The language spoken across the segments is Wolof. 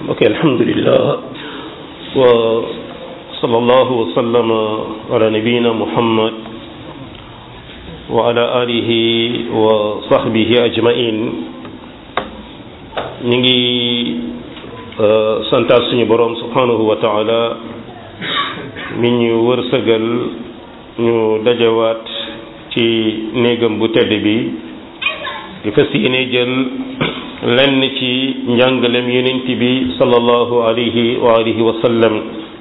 ok alhamdulillah wa sallallahu wa sallama ala nabiyina muhammad wa ala alihi wa sahbihi ajmain ñu ngi santaat suñu boroom subhanahu wa taala mi ñu wërsëgal ñu dajawaat ci néegam bu tedd bi di fas yéene jël lenn ci njàngalem yonent bi sallallahu alayhi wa alihi wa sallam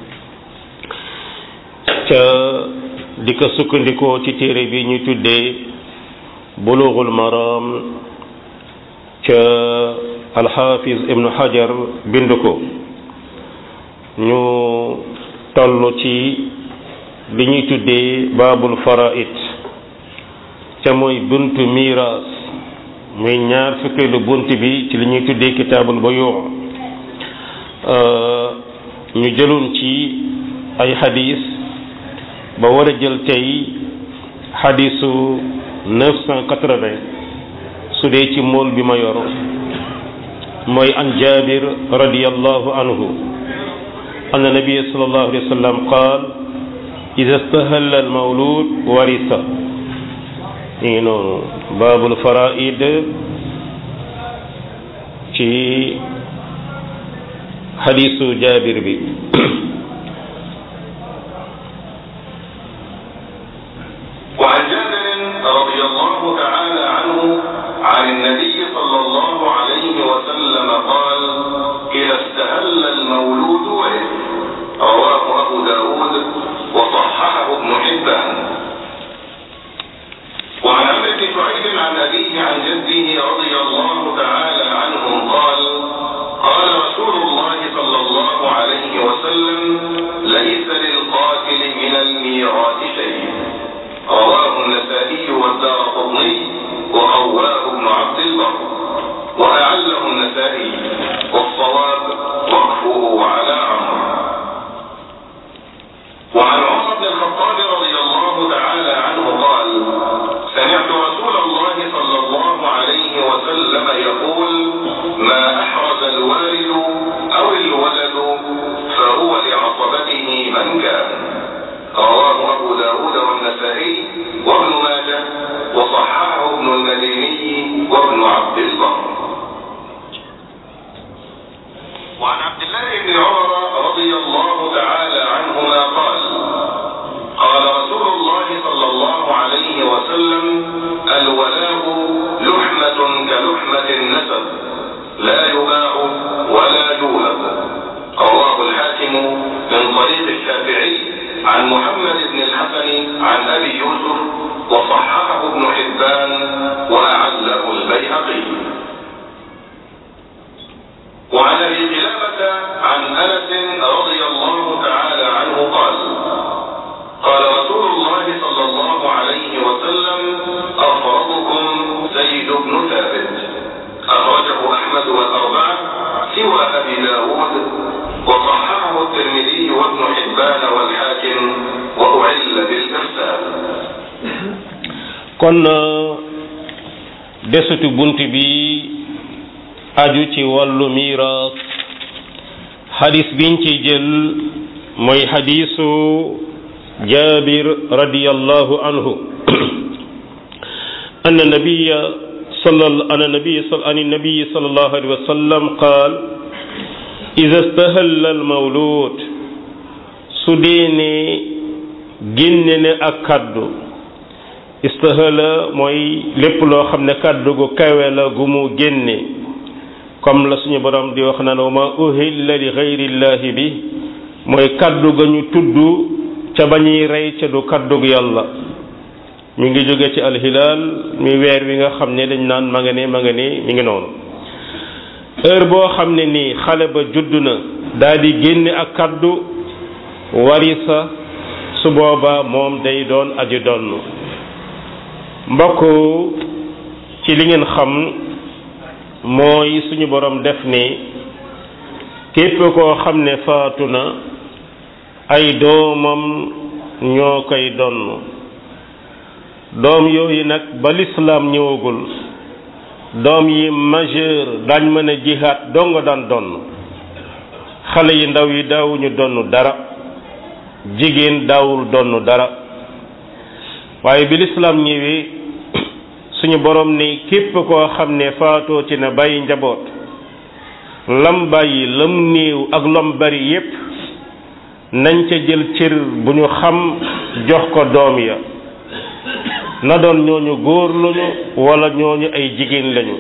ca di ko sukkandikoo ci téere bi ñu tuddee bulughul maram ca alxafiz ibnu hajar bind ko ñu toll ci li ñuy tuddee baabul faraid ca mooy buntu miiras muy ñaar fukkeelu bunt bi ci li ñuy tuddee kitaabul buyu' ñu jëloon ci ay xadis ba war a jël tey xadisu 980 su dee ci mool bi ma yor mooy an jabir radiyallahu anhu anna nabiyya sallallahu alayhi wa sallam qaal ida stahalla al mawlud warisa ñu ngi noonu baabul faraid ci xadisu jaabir bi وعن جابر رضي الله تعالى عنه عن النبي صلى الله عليه وسلم قال إذا استهل المولود ولد رواه أبو داود وصححه ابن حبان وعن عمرو بن شعيب عن أبيه عن جده رضي الله تعالى عنهم قال قال رسول الله صلى الله عليه وسلم ليس للقاتل من الميراث شيء رواه النسائي والدار قطني وقواه ابن عبد البر وأعله النسائي والصواب وقفه على عمرو وعن عمر بن الخطاب رضي الله تعالى عنه قال سمعت رسول الله صلى الله عليه وسلم يقول ما أحرز الوالد أو الولد فهو لعصبته من كان رواه أبو داود والنسائي وابن ماجه وصححه ابن المديني وابن عبد البر وعن عبد الله بن عمر رضي الله تعالى عنهما قال قال رسول الله صلى الله عليه وسلم الولاء لحمة كلحمة النسب لا يباع ولا يوهب رواه الحاكم من طريق الشافعي عن محمد بن الحسن عن أبي يوسف وصححه ابن حبان وأعله البيهقي وعن ابي قلابه عن انس رضي الله تعالى عنه قال قال رسول الله صلى الله عليه وسلم افرضكم زيد بن ثابت اخرجه احمد والاربعه سوى ابي داود وصححه الترمذي وابن حبان والحاكم واعل بالارسال kon desutu bunt bi aju ci wàllu miiraas xadis biñ ci jël mooy xadisu jabir radiyallahu anhu أن النبي صلى أن النبي صلى أن النبي صلى الله عليه وسلم قال إذا استهل المولود سديني جنن أكد استهل mooy lépp loo xam ne kàddu gu kawe la gu mu génne comme la suñu borom di wax naan wa ma uhilla li gayrillahi bi mooy kaddu ga ñu tudd ca ba ñuy rey ca du kaddug yàlla mi ngi jóge ci alhilaal mi weer wi nga xam ne dañ naan ma nga ne ma nga ne mi ngi noonu heure boo xam ne nii xale ba judd na daal di génne ak kaddu warisa su boobaa moom day doon aji donn mbokk ci li ngeen xam mooy suñu borom def ni képp koo xam ne faatu na ay doomam ñoo koy donn doom yooyu nag ba lislaam ñëwagul doom yi majeur dañ mën a jihaat donga daan donn xale yi ndaw yi daawuñu donn dara jigéen daawul donn dara waaye bi lislaam ñëwee suñu borom ni képp koo xam ne faatoo ci na bàyyi njaboot lam bàyyi lam néew ak lam bari yépp nañ ca jël cër bu ñu xam jox ko doom ya na doon ñooñu góor lañu wala ñooñu ay jigéen lañu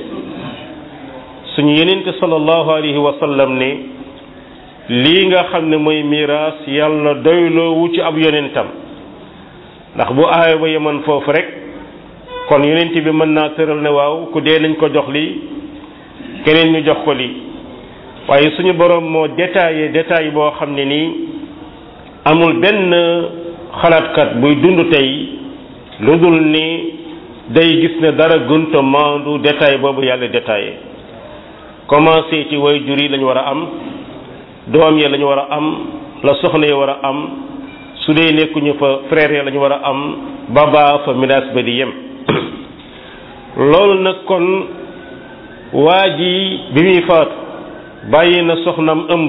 suñu yenente sallallahu alayhi wa sallam ne lii nga xam ne mooy miraas yàlla doyloo wu ci ab yonentam ndax bu aaya ba yemoon foofu rek kon yonent bi mën naa tëral ne waaw ku dee nañ ko jox lii keneen ñu jox ko lii waaye suñu borom moo détaillé détail boo xam ne nii amul benn xalaatkat buy dund tey lu dul ni day gis ne dara gënta maandu détail boobu yàlla détaillé commencé ci way jur yi lañu war a am doom ya lañu war a am la soxna ya war a am su dee nekkuñu fa frère ya lañu war a am baba fa miraas ba di yem loolu nag kon waa ji bi muy faatu bàyyi na soxnam ëmb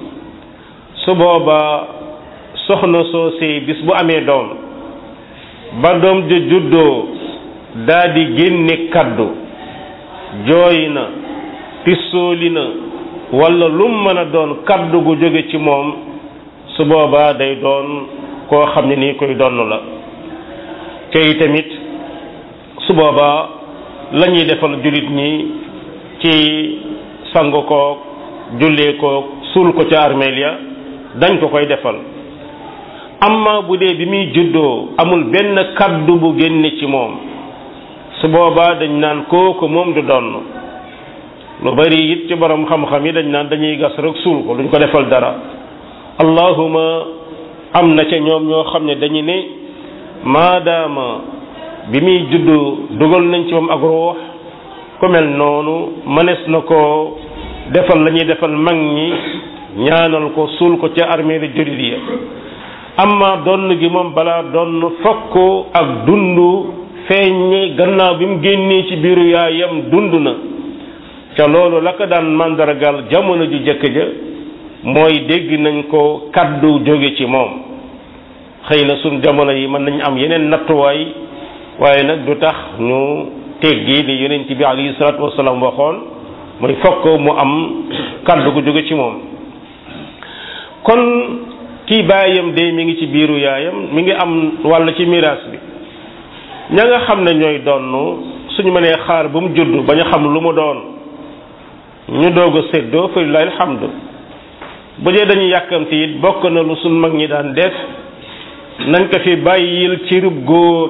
su boobaa soxna soosee bis bu amee doom ba doom ja juddoo daa di génne kaddu jooy na tissooli na walla lum mën a doon kaddu gu jóge ci moom su boobaa day doon koo xam ne nii koy donn la kay tamit su boobaa la ñuy defal jullit ñi ci sangu koog jullee koog suul ko ca armeel ya dañ ko koy defal amma bu dee bi muy juddoo amul benn kaddu bu génne ci moom su boobaa dañ naan kooku moom du donn lu bari it ci borom xam-xam yi dañ naan dañuy gas rek suul ko duñ ko defal dara allahuma am na ca ñoom ñoo xam ne dañu ne maadaama bi muy juddu dugal nañ ci moom ak ruux ku mel noonu mënees na ko defal la ñuy defal mag ñi ñaanal ko suul ko ca armée li jullit ya amma donn gi moom balaa donn fokk ak dund feeñ gannaaw bi mu génnee ci biiru yaayam dund na ca loolu la ko daan màndargal jamono ju jëkk ja mooy dégg nañ ko kaddu jóge ci moom xëy na suñ jamono yi mën nañ am yeneen nattuwaay waaye nag du tax ñu teggi li yonent bi alayhi salaatu wasalaam waxoon mooy fokk mu am kaddu gu jóge ci moom kon kii baayam de mi ngi ci biiru yaayam mi ngi am wàll ci miraas bi ña nga xam ne ñooy donn suñu mënee xaar ba mu judd ba ñu xam lu mu doon ñu doog a séddoo fa lillahi alhamdu bu dee dañuy yàkkamti it bokk na lu suñ mag ñi daan def nañ ko fi bàyyil cirub góor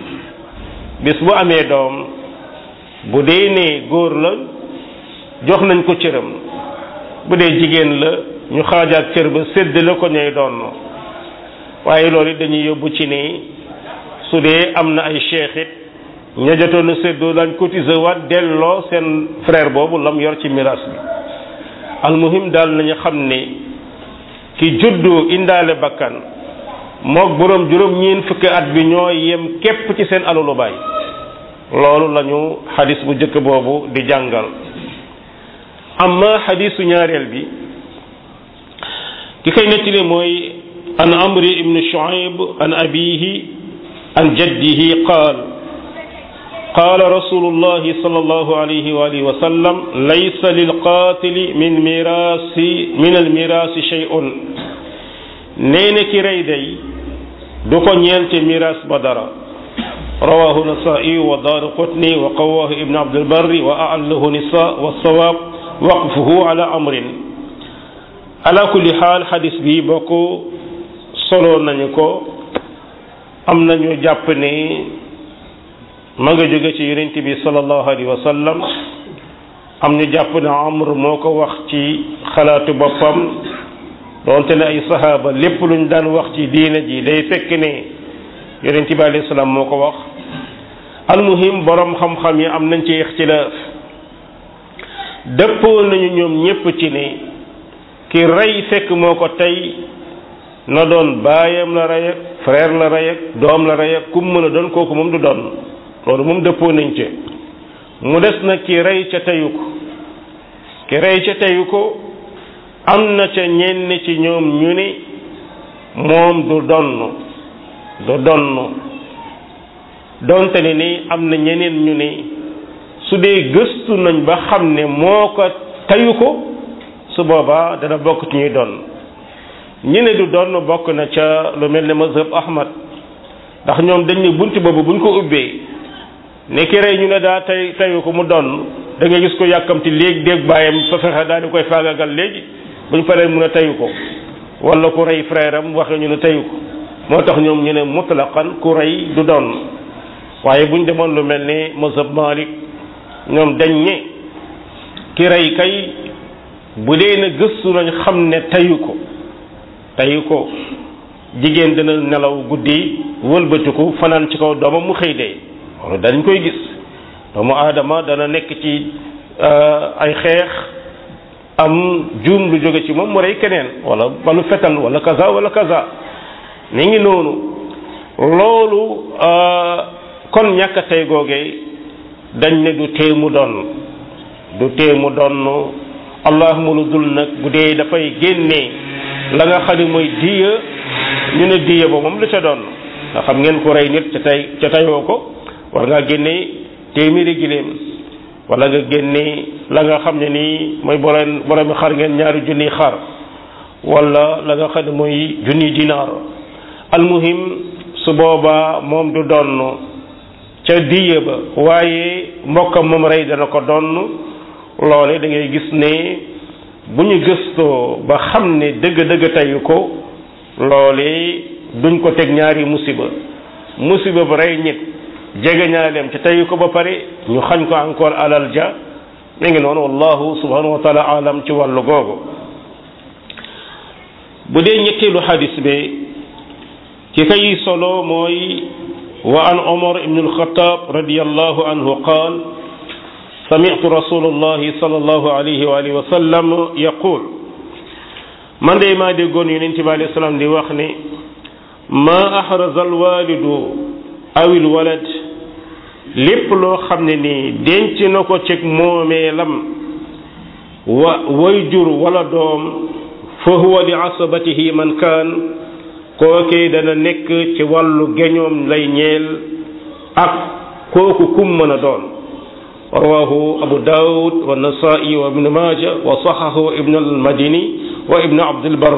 bis bu amee doom bu dee ne góor la jox nañ ko cëram bu dee jigéen la ñu xaajaat cër ba séddale ko ñooy doon waaye loolu it dañuy yóbbu ci ne su dee am na ay cheikh it ña jotoon a séddoo daañ cotiser waat delloo seen frère boobu lam yor ci miraas bi almuhim daal nañu xam ne ki juddu indaale bakkan mook boroom juróom ñeen fukki at bi ñoo yem képp ci seen alalu baay loolu lañu xadis bu jëkk boobu di jàngal amma xadisu ñaareel bi ki koy nettali mooy an amri ibnu shuaib an abihi an jaddihi qaal قال رسول الله صلى الله عليه وآله وسلم ليس للقاتل من ميراث من الميراث شيء نين كي ري داي دوكو نيلتي ميراث بدرا رواه النسائي ودار قطني وقواه ابن عبد البر وأعله نساء والصواب وقفه على أمر على كل حال حديث بي بوكو solo nañu ko am nañu jàpp ne ma nga jóge ci yonent bi sallallahu alayhi wa sallam am ñu jàpp ne amr moo ko wax ci xalaatu boppam doonte ne ay sahaaba lépp luñ daan wax ci diina ji day fekk ne yonent bi alayhi salaam moo ko wax almuhim borom xam-xam yi am nañ ci ixtilaaf dëppoo nañu ñoom ñépp ci ne ki rey fekk moo ko tey na doon baayam la rey ak frère la rey ak doom la rey ak kum mën a doon kooku moom du doon loolu moom dëppoo nañ ci mu des nag ki rey ca teyu ko ki rey ca teyu ko am na ca ñenn ci ñoom ñu ne moom du donn du donn donte ne ni am na ñeneen ñu ne su dee gëstu nañ ba xam ne moo ko tayu ko su boobaa dana bokk ci ñuy donn ñi ne du donn bokk na ca lu mel ne mazhab ahmad ndax ñoom dañ ne bunt boobu buñ ko ubbee ne ki rey ñu ne daa tay tayu ko mu donn da nga gis ko yàkkamti léegi dégg bàyyam fa fexe daal di koy faagagal léegi buñ paree mu ne tayu ko wala ku rey frère am waxe ñu ne tayu ko moo tax ñoom ñu ne mutlaqan ku rey du donn waaye buñ demoon lu mel ni mazhab malik ñoom dañ ne ki rey kay bu dee na gëstu nañ xam ne tayu ko tayu ko jigéen dina nelaw guddi wëlbatiku fanaan ci kaw doomam mu xëy dee loolu dañ koy gis doomu aadama dana nekk ci ay xeex am juum lu jóge ci moom mu rey keneen wala balu fetal wala kaza wala kaza ni ngi noonu loolu kon ñàkk a tey googee dañ ne du tee mu doon du tee mu doon allahuma lu dul nag bu dee dafay génnee la nga xam ne mooy diya ñu ne diya ba moom lu ca doon nga xam ngeen ko rey nit ca tey ca tayoo ko war ngaa génnee téeméeri giléem wala nga génnee la nga xam ne nii mooy borom borom xar ngeen ñaari junniy xar wala la nga xam ne mooy junniy dinaar almuhim su boobaa moom du donn ca diya ba waaye mbokkam moom rey dana ko donn loole da ngay gis ne bu ñu gëstoo ba xam ne dëgg-dëgg tayu ko loole duñ ko teg ñaari musiba musiba ba rey nit jege ñaaleem ca tayu ko ba pare ñu xañ ko encore alal ja mi ngi noonu wallahu subhanahu wa taala alam ci wàllu googu bu dee ñetteelu xadis bi ki kay solo mooy wa an omar ibn alxataab radiallahu anhu qaal sami'tu rasulullahi sallallahu alayhi wa alihi wa sallam yaqul man de maa déggoon yonent bi alayhi salaam di wax ne ma ahraza alwalidu aw alwalad lépp loo xam ne nii denc na ko ceg moomeelam wa wayjur wala doom fa huwa li asabatihi man kaan kookee dana nekk ci wàllu geñoom lay ñeel ak kooku kum mën a doon rawahu abu daawud wa nasaa'i wa ibnu maaja wa saxahu ibnu almadini wa ibnu abdulbar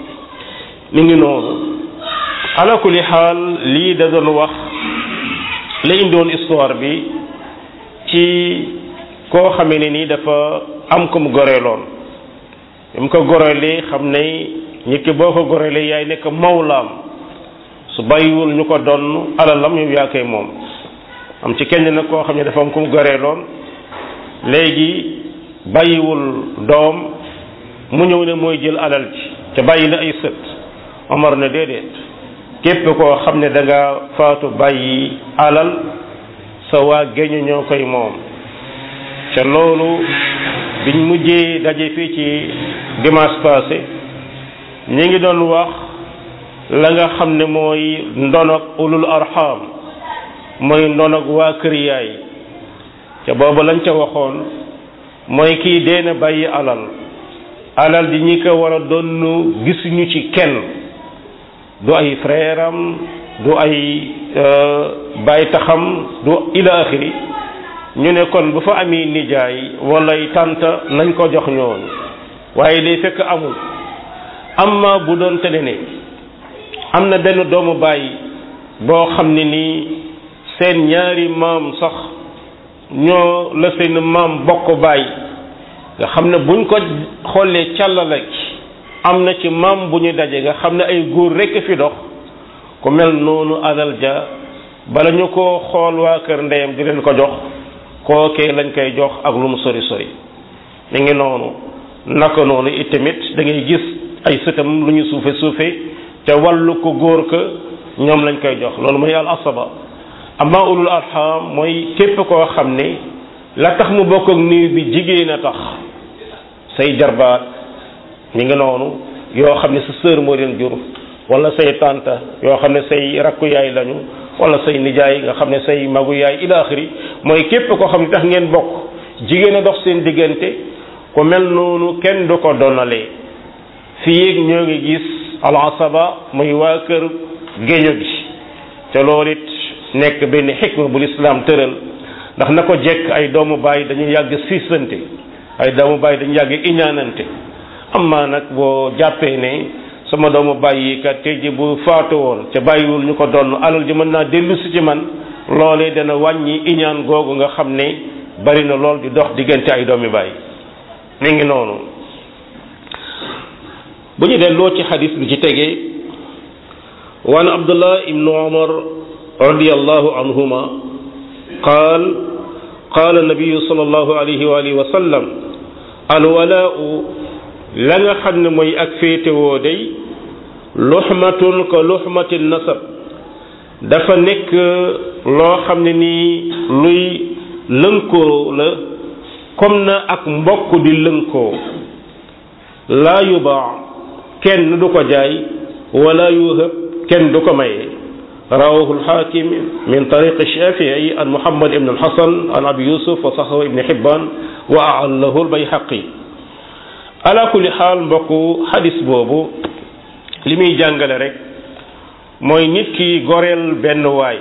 mi ngi noonu ala kulli xaal lii da doon wax la indoon histoire bi ci koo xamee ne nii dafa am ko mu goreeloon mu ko goreelee xam ne nit ki boo ko goreelee yaay nekk mawlaam su bàyyiwul ñu ko donn alalam yow yaa koy moom am ci kenn nag koo xam ne dafa am ko mu goreeloon léegi bàyyiwul doom mu ñëw ne mooy jël alal ji te bàyyi la ay sët Omar ne déedéet képp koo xam ne da nga faatu bàyyi alal sa waa géño ñoo koy moom ca loolu biñ mujjee daje fii ci dimanche passé ñi ngi doon wax la nga xam ne mooy ndonog ulul arham mooy ndonog waa kër yaay ca boobu lañ ca waxoon mooy kii dee na bàyyi alal alal di ñi ko war a doon gisuñu ci kenn du ay frère am du ay baay taxam du ila axiri ñu ne kon bu fa amee nijaay walay tànta nañ ko jox ñooñu waaye day fekk amul amma bu doon tene ne am na benn doomu baay boo xam ne nii seen ñaari maam sax ñoo la seen maam bokk baay nga xam ne buñ ko xoolee càllala am na ci maam bu ñu daje nga xam ne ay góor rekk fi dox ku mel noonu alal ja bala ñu ko xool waa kër ndeyam di leen ko jox kookee lañ koy jox ak lu mu sori sori mi ngi noonu naka noonu itamit da ngay gis ay sëtam lu ñu suufe suufe te wàllu ko góor ka ñoom lañ koy jox loolu mooy al asaba amma ulul arham mooy képp koo xam ne la tax mu bokk ak niw bi jigéen a tax say jarbaat mi ngi noonu yoo xam ne sa sœur moo leen jur wala say tante yoo xam ne say rakku yaay lañu wala say nijaay nga xam ne say magu yaay ila axiri mooy képp koo xam ne tax ngeen bokk jigéen a dox seen diggante ku mel noonu kenn du ko donalee fii ñoo ngi gis al asaba muy waa kër géño gi te loolu it nekk benn xikma bu lislaam tëral ndax na ko jekk ay doomu baay dañuy yàgg siisante ay doomu baay dañuy yàgg iñaanante amma nag boo jàppee ne sama doomu baay yi kat tey ji bu faatu woon ca bàyyiwul ñu ko doon alal ji mën naa dellu si ci man loolee dana wàññi iñaan googu nga xam ne bari na lool di dox diggante ay doomi baay mi ngi noonu bu ñu delloo ci xadis bi ci tegee waan abdullah ibnu umar radiallahu anhuma qaal qaala nabiyu sallallahu alayhi wa alihi wa sallam alwalaau la nga xam ne mooy ak féetewoo day luxmatun ka luxmati nasab dafa nekk loo xam ne nii luy lënkoo la comme na ak mbokk di lënkoo laa yubaa kenn du ko jaay wala yuhab kenn du ko maye rawahu alxaakim min tariq shafii an muhammad ibn alxasan an abi yusuf wa saxahu ibn xibban wa aallahu albayhaqi ala kulli xaal mbokku xadis boobu li muy jàngale rek mooy nit ki goreel benn waay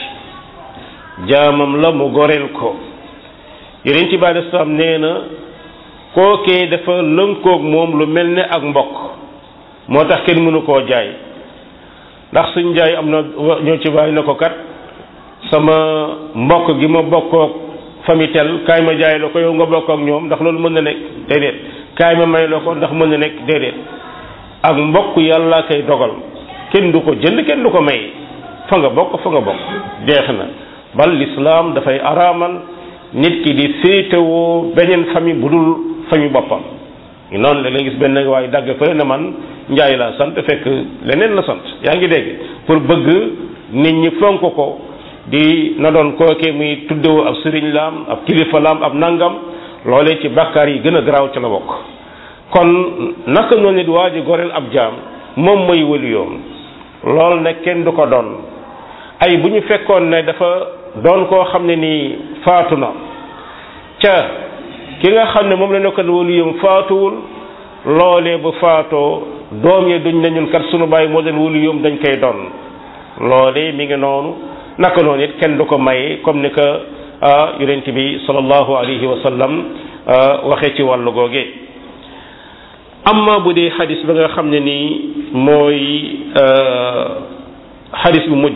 jaamam la mu goreel ko yeneen ci bàyyi salaam nee na kookee dafa lënkoog moom lu mel ne ak mbokk moo tax kenn mënu koo jaay ndax suñ jaay am na ñoo ci bàyyi na ko kat sama mbokk gi ma bokkoog famille tel kaay ma jaay la ko yow nga bokk ak ñoom ndax loolu mën na nekk déedéet kaay ma may la ko ndax mën na nekk déedéet ak mbokk yàlla koy dogal kenn du ko jënd kenn du ko may fa nga bokk fa nga bokk jeex na bal lislaam dafay araamal nit ki di féetewoo beneen famille bu dul famille boppam noonu la nga gis benn waaye dagg fële na man njaay laa sant fekk leneen la sant yaa ngi dégg pour bëgg nit ñi fonk ko di na doon kookee muy tuddewoo ab sëriñ laam ab kilifa laam ab nangam loolee ci bàkkaar yi gën a garaaw ci la bokk kon naka noonu nit waa ji goreel ab jaam moom mooy wëliyoom loolu nag kenn du ko doon ay bu ñu fekkoon ne dafa doon koo xam ne nii faatu na ca ki nga xam ne moom la nekkoon wëliyoom faatuwul loolee bu faatoo doom yi duñ ne ñun kat sunu bàyyi moo doon wëliyoom dañ koy doon loolee mi ngi noonu naka noonu it kenn du ko maye comme ni que yonent bi sallallahu alayhi wa sallam waxee ci wàllu googe amma bu dee xadis ba nga xam ne nii mooy xadis bu mujj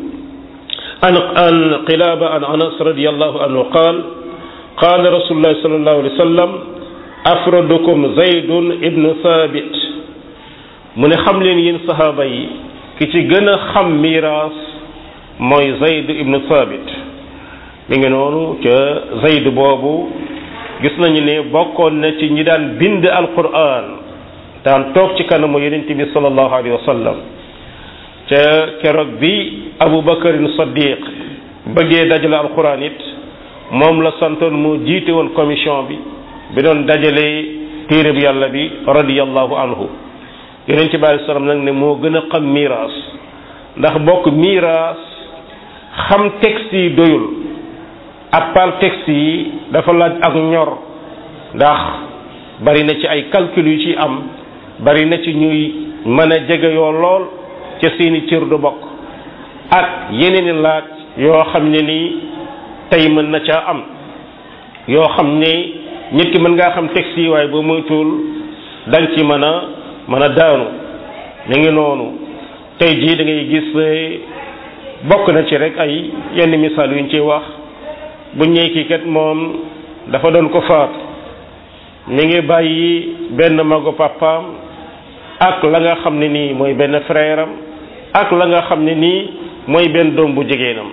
an an qilaaba an anas radiallahu anhu qaal qaala rasulullahi sallallahu alayhi wa sallam afradukum zaydun ibnu thabit mu ne xam leen yéen sahaaba yi ki ci gën a xam miraas mooy zayd ibnu thabit mi ngi noonu ca zayd boobu gis nañu ne bokkoon na ci ñi daan bind alquran daan toog ci kanamu yonent bi sallallahu alayhi wa sallam ca keroog bi abu bakarin saddiq bëggee dajale alquran it moom la santoon mu jiite woon commission bi bi doon dajale téere bi yàlla bi radiyallahu anhu yonent bi alayhi salaam nag ne moo gën a xam miraas ndax bokk miraas xam texte yi doyul ak par texte yi dafa laaj ak ñor ndax bari na ci ay calcul yu ci am bari na ci ñuy mën a jege yoo lool ca seeni cër du bokk ak yeneen i laaj yoo xam ne nii tey mën na caa am yoo xam ne nit ki mën ngaa xam texte yi waaye boo moytuwul dang ci mën a mën a daanu mi ngi noonu tey jii da ngay gis bokk na ci rek ay yenn misaal yuñ ci wax bu ñëwee kii kat moom dafa doon ko faat mi ngi bàyyi benn magu papaam ak la nga xam ne nii mooy benn frère am ak la nga xam ne nii mooy benn doom bu jigéenam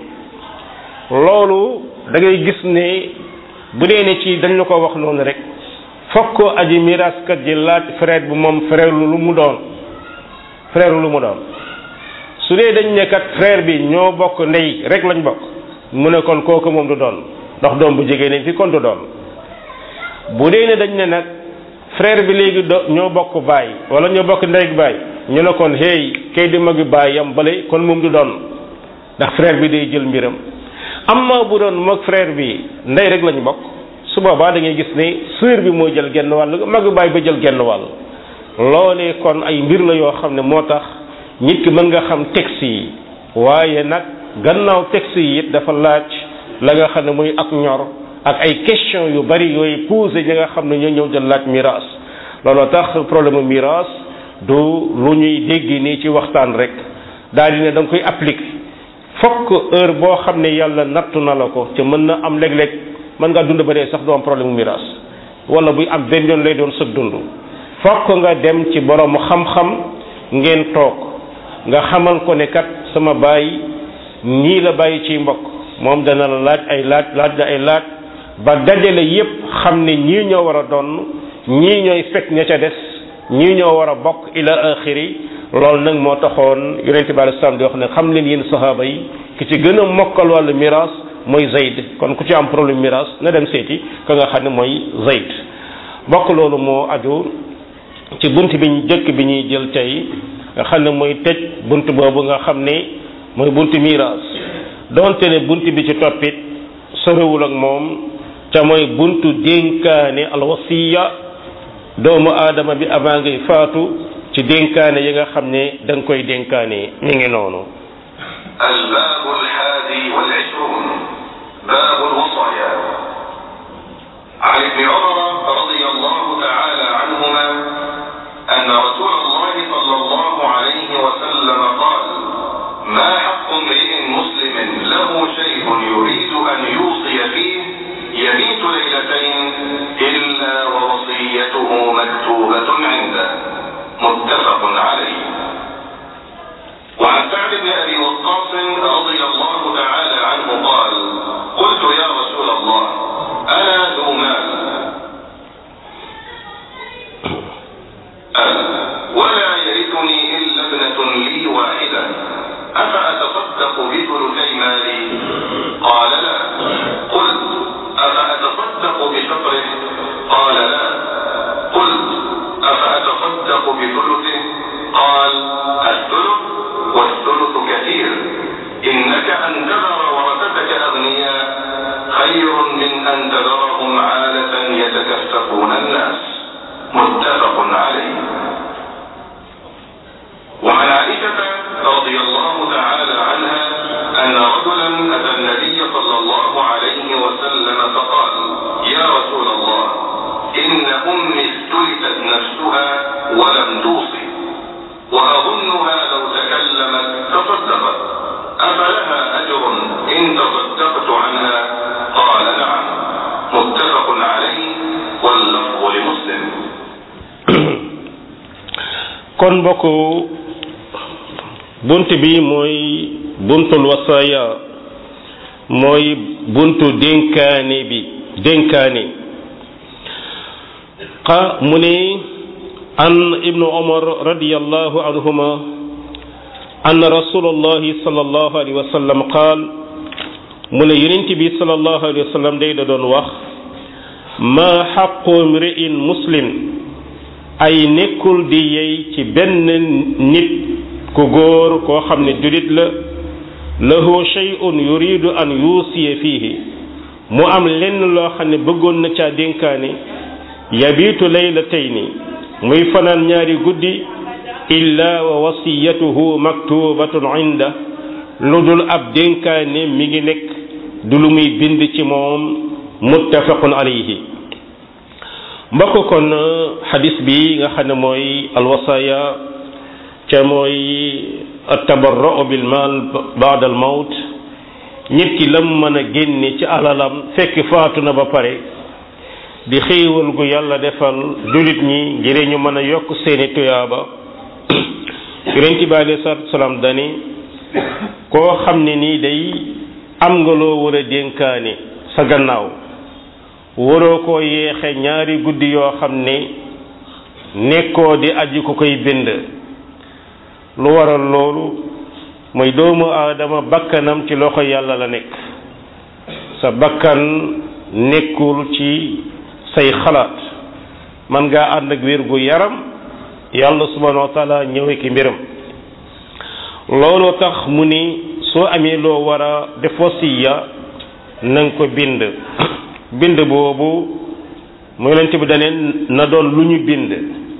loolu da ngay gis ne bu dee ne ci dañ la ko wax noonu rek fokk aji miraskat ji laaj frère bu moom frère lu mu doon frère lu mu doon su dee dañ ne kat frère bi ñoo bokk ndey rek lañ bokk mu ne kon kooku moom du doon ndax doom bu jigéen nañ fi kon du doon bu dee ne dañ ne nag frère bi léegi do ñoo bokk baay wala ñoo bokk ndey baay ñu ne kon hey kay di magi baay yam bale kon moom du doon ndax frère bi day jël mbiram amma bu doon mag frère bi ndey rek lañu bokk su boobaa da ngay gis ne sœur bi moo jël genn wàll magi baay ba jël genn wàll loolee kon ay mbir la yoo xam ne moo tax nit ki mën nga xam texte yi waaye nag gannaaw texte yi it dafa laaj la nga xam ne muy ak ñor ak ay question yu bari yooyu posé ñi nga xam ne ñoo ñëw jël laaj miraas looloo tax problème miraas du lu ñuy dégg nii ci waxtaan rek daal di ne da nga koy appliquer fokk heure boo xam ne yàlla nattu na la ko te mën na am léeg-léeg mën ngaa dund ba dee sax doo am problème miraas wala buy am benn yoon lay doon sëg dund fokk nga dem ci borom xam-xam ngeen toog nga xamal ko ne kat sama baay nii la bàyyi ci mbokk moom dana la laaj ay laaj laaj la ay laaj ba dajale yépp xam ne ñii ñoo war a doon ñii ñooy fekk ña ca des ñii ñoo war a bokk ila axiri loolu nag moo taxoon yonente bi alei salaam di wax ne xam leen yéen sahaaba yi ki ci gën a mokkal wàllu miraas mooy Zayd kon ku ci am problème miraas na dem seeti ka nga xam ne mooy Zayd bokk loolu moo aju ci bunt bi jëkk bi ñuy jël tey nga xam ne mooy tëj bunt boobu nga xam ne mooy bunt miraas donte ne bunt bi ci toppit sorewul ak moom ca mooy buntu dénkaane alwasiya doomu aadama bi avant ngay faatu ci dénkaane yi nga xam ne da nga koy dénkaane mi ngi noonu الباب الحادي والعشرون باب الوصايا عن ابن عمر رضي الله تعالى عنهما أن رسول الله صلى الله عليه وسلم قال ما حق امرئ مسلم له شيء يريد أن يوصي فيه يبيت ليلتين إلا ووصيته مكتوبة عنده متفق عليه وعن سعد بن أبي وقاص رضي الله تعالى عنه قال قلت يا رسول الله أنا ذو مال أنا ولا يرثني إلا ابنة لي واحدة أفأتصدق بثلثي مالي قال لا قلت أفأتصدق بشطره قال لا قلت أفأتصدق بثلثه قال الثلث والثلث كثير إنك أن تذر ورثتك أغنياء خير من أن تذرهم عالة يتكففون الناس متفق عليه وعن عائشة رضي الله تعالى عنها أن رجلا أتى النبي صلى الله عليه وسلم فقال يا رسول الله إن أمي استلفت نفسها ولم توصي وأظنها لو تكلمت تصدقت أفلها أجر إن تصدقت عنها قال نعم متفق عليه واللفظ لمسلم kon mbokk bunt bi mooy buntul wasaaya mooy buntu dénkaane bi dénkaane xa mu ne an ibnu omar radiallahu anhuma an rasulullahi sallallahu alayhi wa sallam qaal mu ne yonent bi sallallahu alayhi wa sallam day da doon wax ma xaqu mri'in muslim ay nekkul di yey ci benn nit ku góor koo xam ne julit la lahu shay'un yuridu an yuusiya fiihi mu am lenn loo xam ne bëggoon na caa dénkaane yabiitu laylatayni muy fanaan ñaari guddi illa wa wasiyatuhu maktubatun inda lu dul ab dénkaane mi ngi nekk du lu muy bind ci moom muttafaqun alayhi mbokk kon xadis bi nga xam ne mooy alwasaya ca mooy atabarra'u bil mal ba'da al mawt nit ki lam mën a génne ci alalam fekk faatu na ba pare di xéewal gu yàlla defal julit ñi ngir ñu mën a yokk seeni tuyaaba yonent bi alayhi salaatu salaam dani koo xam ne nii day am nga loo war a dénkaane sa gannaaw waroo koo yeexe ñaari guddi yoo xam ne nekkoo di aji ku koy bind lu waral loolu mooy doomu aadama bakkanam ci loxo yàlla la nekk sa bakkan nekkul ci say xalaat man ngaa ànd ak wér gu yaram yàlla subhanahu wa taala ñëwee ki mbiram looloo tax mu ni soo amee loo war a def wasiya na nga ko bind bind boobu mu yonent bi daneen na doon lu ñu bind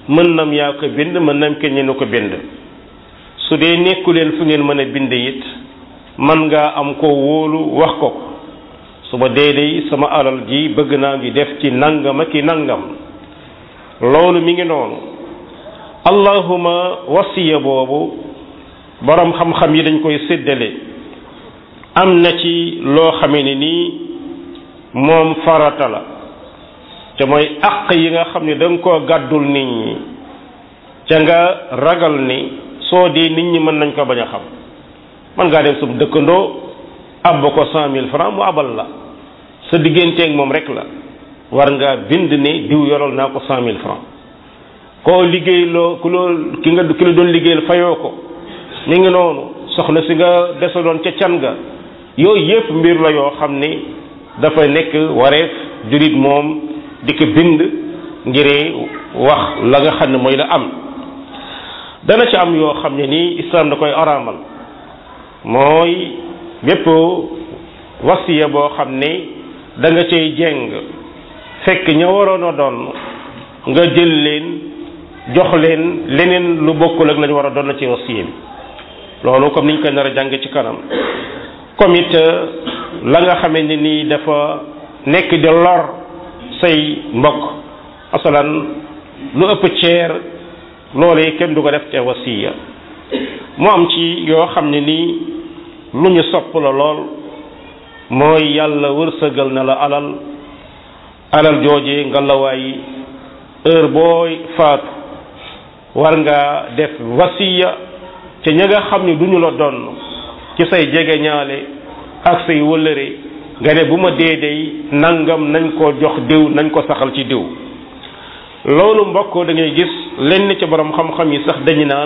mën nam yaa ko bind mën nam kenn ñu ko bind su dee nekku leen fu ngeen mën a bind it man ngaa am ko wóolu wax ko ko su ma dee dey sama alal ji bëgg naa ngi def ci nangam ak i nangam loolu mi ngi noonu allahuma wasiya boobu borom xam-xam yi dañ koy séddale am na ci loo xamee ne nii moom farata la te mooy àq yi nga xam ne da nga koo gàddul nit ñi ca nga ragal ni soo dee nit ñi mën nañ ko bañ a xam man ngaa dem sum dëkkandoo ab ko cent mille francs mu abal la sa digganteeg moom rek la war ngaa bind ne diw yoral naa ko cent mille francs koo liggéey loo ku loo ki nga ki la doon liggéeyal fayoo ko mi ngi noonu soxna si nga desaloon ca can ga yooyu yëpp mbir la yoo xam ni dafa nekk wareef jurit moom di ko bind ngir wax la nga xam ne mooy la am dana ci am yoo xam ne nii islam da koy araamal mooy bépp wasiya boo xam ne da nga cay jeng fekk ña waroon a doon nga jël leen jox leen leneen lu bokkul ak la ñu war a doon na ci wasiya bi loolu comme niñ koy nar a jàng ci kanam comme it la nga xamee ne nii dafa nekk di lor say mbokk masalan lu ëpp ceer loolee kenn du ko def te wasiya mu am ci yoo xam ne nii lu ñu sopp la lool mooy yàlla wërsëgal na la alal alal jooje nga la waay heure booy faatu war nga def wasiya te ña nga xam ne du ñu la donn ci say jege ñaale ak say wëllëre nga ne bu ma dee dey nangam nañ ko jox diw nañ ko saxal ci diw loolu mbokk da ngay gis lenn ci borom xam-xam yi sax dañu naan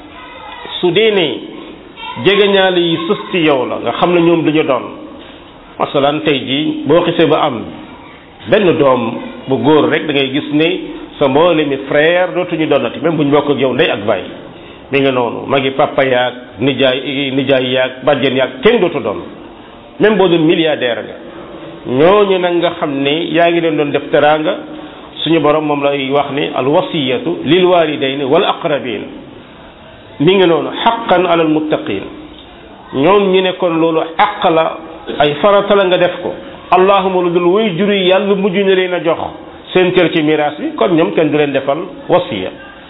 su dee ne jege ñaale yi sës ci yow la nga xam ne ñoom duñu doon masalan tey jii boo xisee ba am benn doom bu góor rek da ngay gis ne sa mboole mi frère dootuñu doonati même bu ñu bokk ak yow ndey ak baay mi nga noonu magi papa yaag nijaay nijaay yaag bàjjen yaag kenn dootu doon même boo doon milliardaire nga ñooñu nag nga xam ne yaa ngi leen doon def teraanga suñu borom moom lay wax ni al wasiyatu lil walidayni wal aqrabin mi ngi noonu xaqan alal muttaqin ñoom ñu ne kon loolu àq la ay farata la nga def ko allahuma lu dul way juri yàlla mujj na leen a jox seen cër ci miraas bi kon ñoom kenn du leen defal wasiya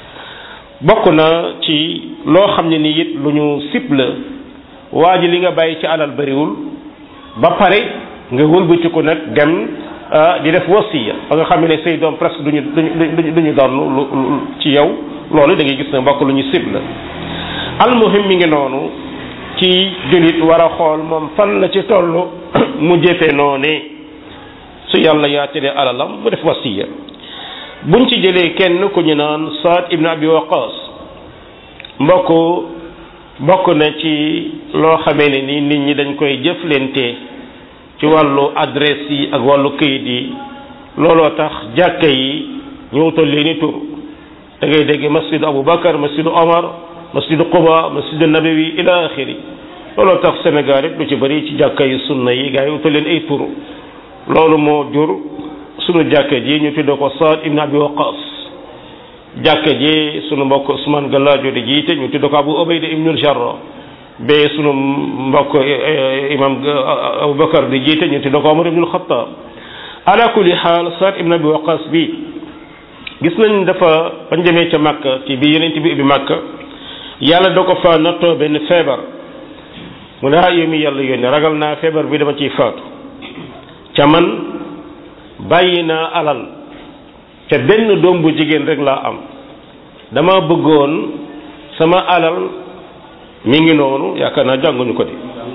bokk na ci loo xam ne ni it lu ñu sib la waa ji li nga bàyyi ci alal bariwul ba pare nga wëlbatiku nag dem di def wasiya ba nga xam ne say doom presque duñu duñu duñu doon ci yow loolu da ngay gis ne mbokk lu ñu sib la almuhim mi ngi noonu ci jullit war a xool moom fan la ci toll mu jëfe noonu su yàlla yaatalee alalam mu def wasiya buñ ci jëlee kenn ku ñu naan Saad ibn Abi Waqas mbokk bokk na ci loo xamee ne ni nit ñi dañ koy jëflante ci wàllu adresse yi ak wàllu këyit yi looloo tax jàkka yi ñu wutal leeni tur da ngay dégg masjidu Abu Bakar masjidu Omar masjidu Quba masjidu Nabawi ila axiri looloo tax Sénégal it lu ci bëri ci jàkka yi sunna yi gaa yi wutal leen ay tur loolu moo jur sunu jàkka ji ñu tuddee ko Saad ibn Abi Waqas jàkka ji sunu mbokk Ousmane Gallaajo di jiite ñu tuddee ko Abu Ubayda ibnul Jarrah bee sunu mbokk imam Aboubacar di jiite ñu tuddee ko Omar ibnul Xattaab ala kulli xaal Saad ibn Abi Waqas bi gis nañ dafa bañ demee ca Makka ci bi yeneen bi ubbi Makka yàlla da ko fa nattoo benn feebar mu ne ah yow mi yàlla yónni ragal naa feebar bi dama ciy faatu ca man bàyyi naa alal ca benn doom bu jigéen rek laa am dama bëggoon sama alal mi ngi noonu yaakaar naa jànguñu ko de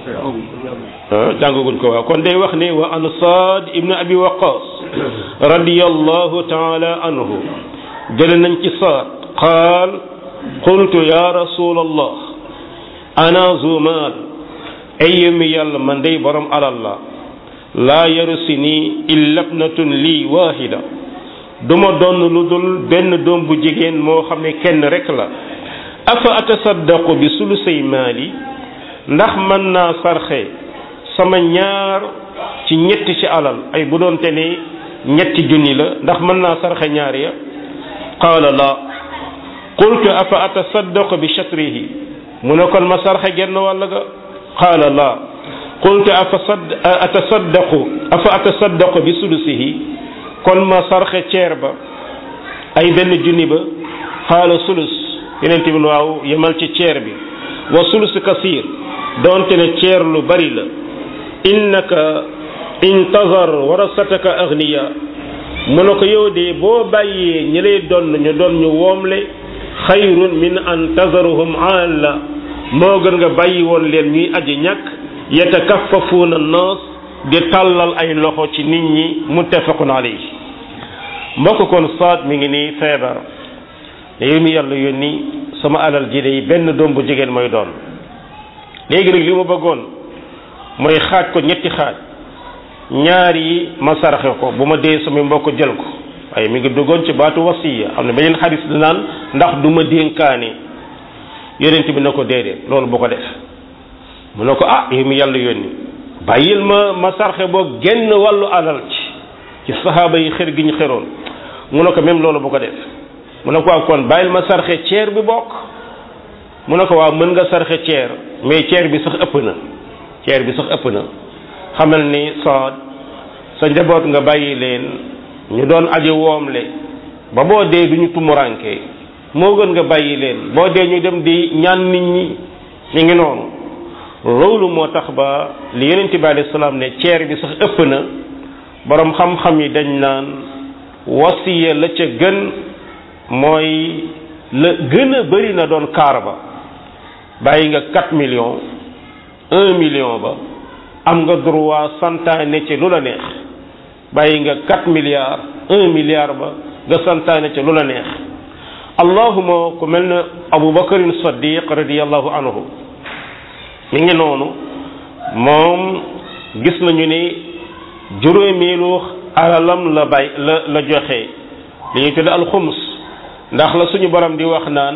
ah jànguguñ ko waaw kon day wax ne wa an saad ibnu abi waqas radiyallahu taala anhu jële nañ ci saad qaal qultu ya rasulallah ana zumaal ay mi yàlla man day borom alal la laa yarusini illa ibnatun lii waahida duma doon lu dul benn doom bu jigéen moo xam ne kenn rek la afa atasaddaqu bi sulusay maali ndax mën naa sarxe sama ñaar ci ñetti ci alal ay bu doonte ne ñetti junni la ndax mën naa sarxe ñaar ya qaala la qultu afa atasaddaqu bi shatrihi mu ne kon ma sarxe genn wàll ga qaala laa qultu afa atasaddaqu afa atasaddaqu bi sulusihi kon ma sarxe ceer ba ay benn junni ba qaala sulus yeneen bi waaw yemal ci ceer bi wa sulus kasir doonte ne ceer lu bari la innaka intazar warasataka agniya mu ne ko yow de boo bàyyee ñi lay doon ñu doon ñu woomle xayrun min an tazaruhum alla moo gën nga bàyyi woon leen ñuy aji ñàkk yatakaffafuuna naas di tàllal ay loxo ci nit ñi muttafaqun alayhi mbokk kon saat mi ngi nii feebar ne yow mi yàlla yónni sama alal ji day benn doom bu jigéen mooy doon léegi nag li ma bëggoon mooy xaaj ko ñetti xaaj ñaar yi ma saraxe ko bu ma dee sama mbokk jël ko waaye mi ngi duggoon ci baatu wasiya am na beneen xadis di naan ndax du ma dénkaane yonent bi na ko déedéet loolu bu ko def mu ne ko ah yow mi yàlla yónni bàyyil ma ma sarxe boo genn wàllu alal ci ci saxaaba yi xër gi ñu xëroon mu ne ko même loolu bu ko def mu ne ko waaw kon bàyyil ma sarxe ceer bi bokk mu ne ko waaw mën nga sarxe ceer mais ceer bi sax ëpp na ceer bi sax ëpp na xamal ni saad sa njaboot nga bàyyi leen ñu doon aji woomle ba boo dee du ñu tumuranke moo gën nga bàyyi leen boo dee ñu dem di ñaan nit ñi ñu ngi noonu loolu moo tax ba li yonente bi alayhi salaam ne ceer bi sax ëpp na borom xam-xam yi dañ naan wasiya la ca gën mooy la gën a bëri na doon kaar ba bàyyi nga 4 millions 1 million ba am nga droit santaane ci lu la neex bàyyi nga 4 milliards 1 milliard ba nga santaane ci lu la neex allahuma ku mel ne Abu Bakarin Saddiq radiyallahu anhu mi ngi noonu moom gis nañu ni juróomeelu alalam la bay la la joxe li ñuy tudde alxums ndax la suñu borom di wax naan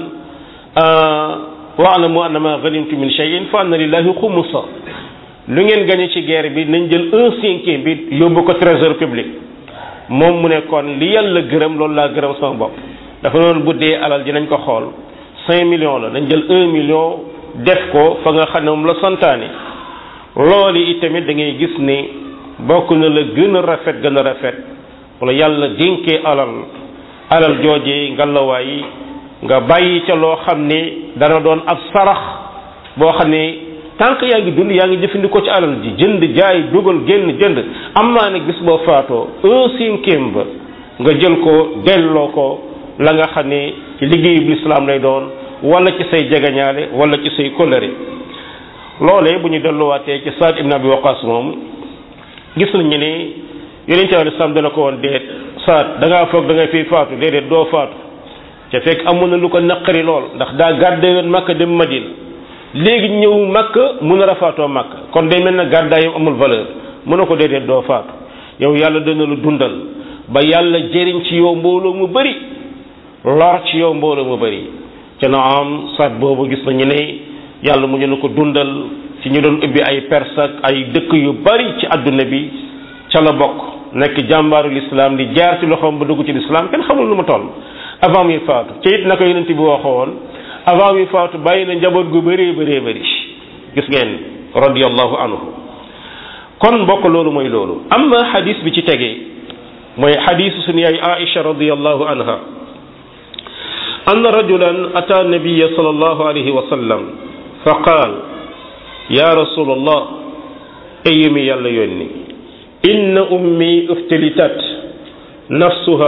wa'lamu annama ghanimtum min shay'in fa anna lillahi xumusa lu ngeen gañe ci guerre bi nañ jël un cinquième bi yóbbu ko trésor public moom mu ne kon li yàlla gërëm loolu laa gërëm sama bopp dafa noonu bu dee alal ji nañ ko xool cinq millions la nañ jël un million def ko fa nga xam ne moom la santaane loolu itamit da ngay gis ni bokk na la gën a rafet gën a rafet wala yàlla dénkee alal alal joojee ngalawaay nga bàyyi ca loo xam ne dana doon ab sarax boo xam ne tant que yaa ngi dund yaa ngi jëfandikoo ci alal ji jënd jaay dugal génn jënd am naa ne gis boo faatoo un cinquième ba nga jël ko delloo ko la nga xam ne ci liggéeyu lislaam lay doon wala ci say jegañaale wala ci say kóllëre loolee bu ñu delluwaatee ci Saad ibn Abi Waqas moom gis nañu ne yonente bi lislaam dana ko woon déet Saad da ngaa foog da ngay fiy faatu déedéet doo faatu te fekk amoon na lu ko naqari lool ndax daa gàdde yoon Makka dem Madina léegi ñëw Makka mun a rafaatoo Makka kon day mel na gàddaayam amul valeur mun na ko déedéet doo faatu yow yàlla dana lu dundal ba yàlla jëriñ ci yow mbooloo mu bari lor ci yow mbooloo mu bari ca na am Saad boobu gis nañu ne yàlla mu ñu na ko dundal ci ñu doon ubbi ay Perse ak ay dëkk yu bari ci àdduna bi ca la bokk nekk jàmbaaru lislaam di jaar ci loxoom ba dugg ci lislaam kenn xamul lu mu toll avant muy faatu ca it na ko yonent bi waxoon avant muy faatu bàyyi na njaboot gu bëree bëree bëri gis ngeen radiyallahu anhu kon mbokk loolu mooy loolu amma xadis bi ci tegee mooy xadisu suñu yaay Aïcha radiyallahu anha anna rajulan ata nabiya sallallahu alayhi wa sallam fa qaal ya rasulallah ayumi yàlla yónni inna ummi uftilitat nafsuha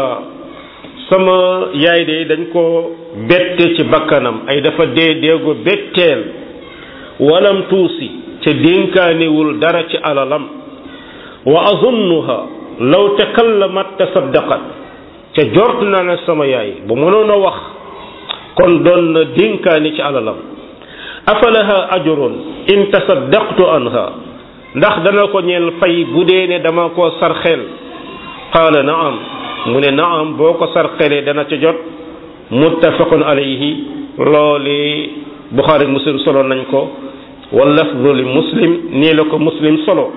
sama yaay de dañ ko bette ci bakkanam ay dafa dee deego betteel walam tuusi ca dénkaanewul dara ci alalam wa azunnuha law takallamat tasaddaqat ca jort naa ne sama yaay bu mënoon a wax kon doon na dénkaani ci alalam afalaha ajrun in tasaddaqtu anha ndax dana ko ñeel fay bu dee ne dama koo sarxeel qaala naam mu ne naam boo ko sarxelee dana ca jot muttafaqun alayhi looli buxaari muslim solo nañ ko wa lafdu li muslim nii la ko muslim solo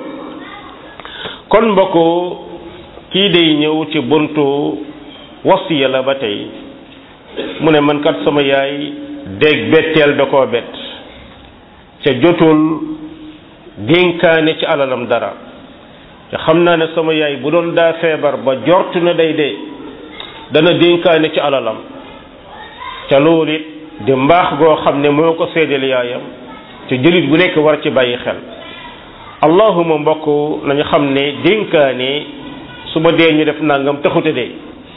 kon mbokk kii day ñëw ci buntu wasiya la ba tey mu ne man kat sama yaay dégg betteel da koo bett ca jotul dénkaane ci alalam dara te xam naa ne sama yaay bu doon daa feebar ba jortu na day dee dana dénkaane ci alalam ca loolu it di mbaax goo xam ne moo ko seedeel yaayam te jullit bu nekk war ci bàyyi xel allahuma mbokk nañu xam ne dénkaane su ma dee ñu def nangam taxute dee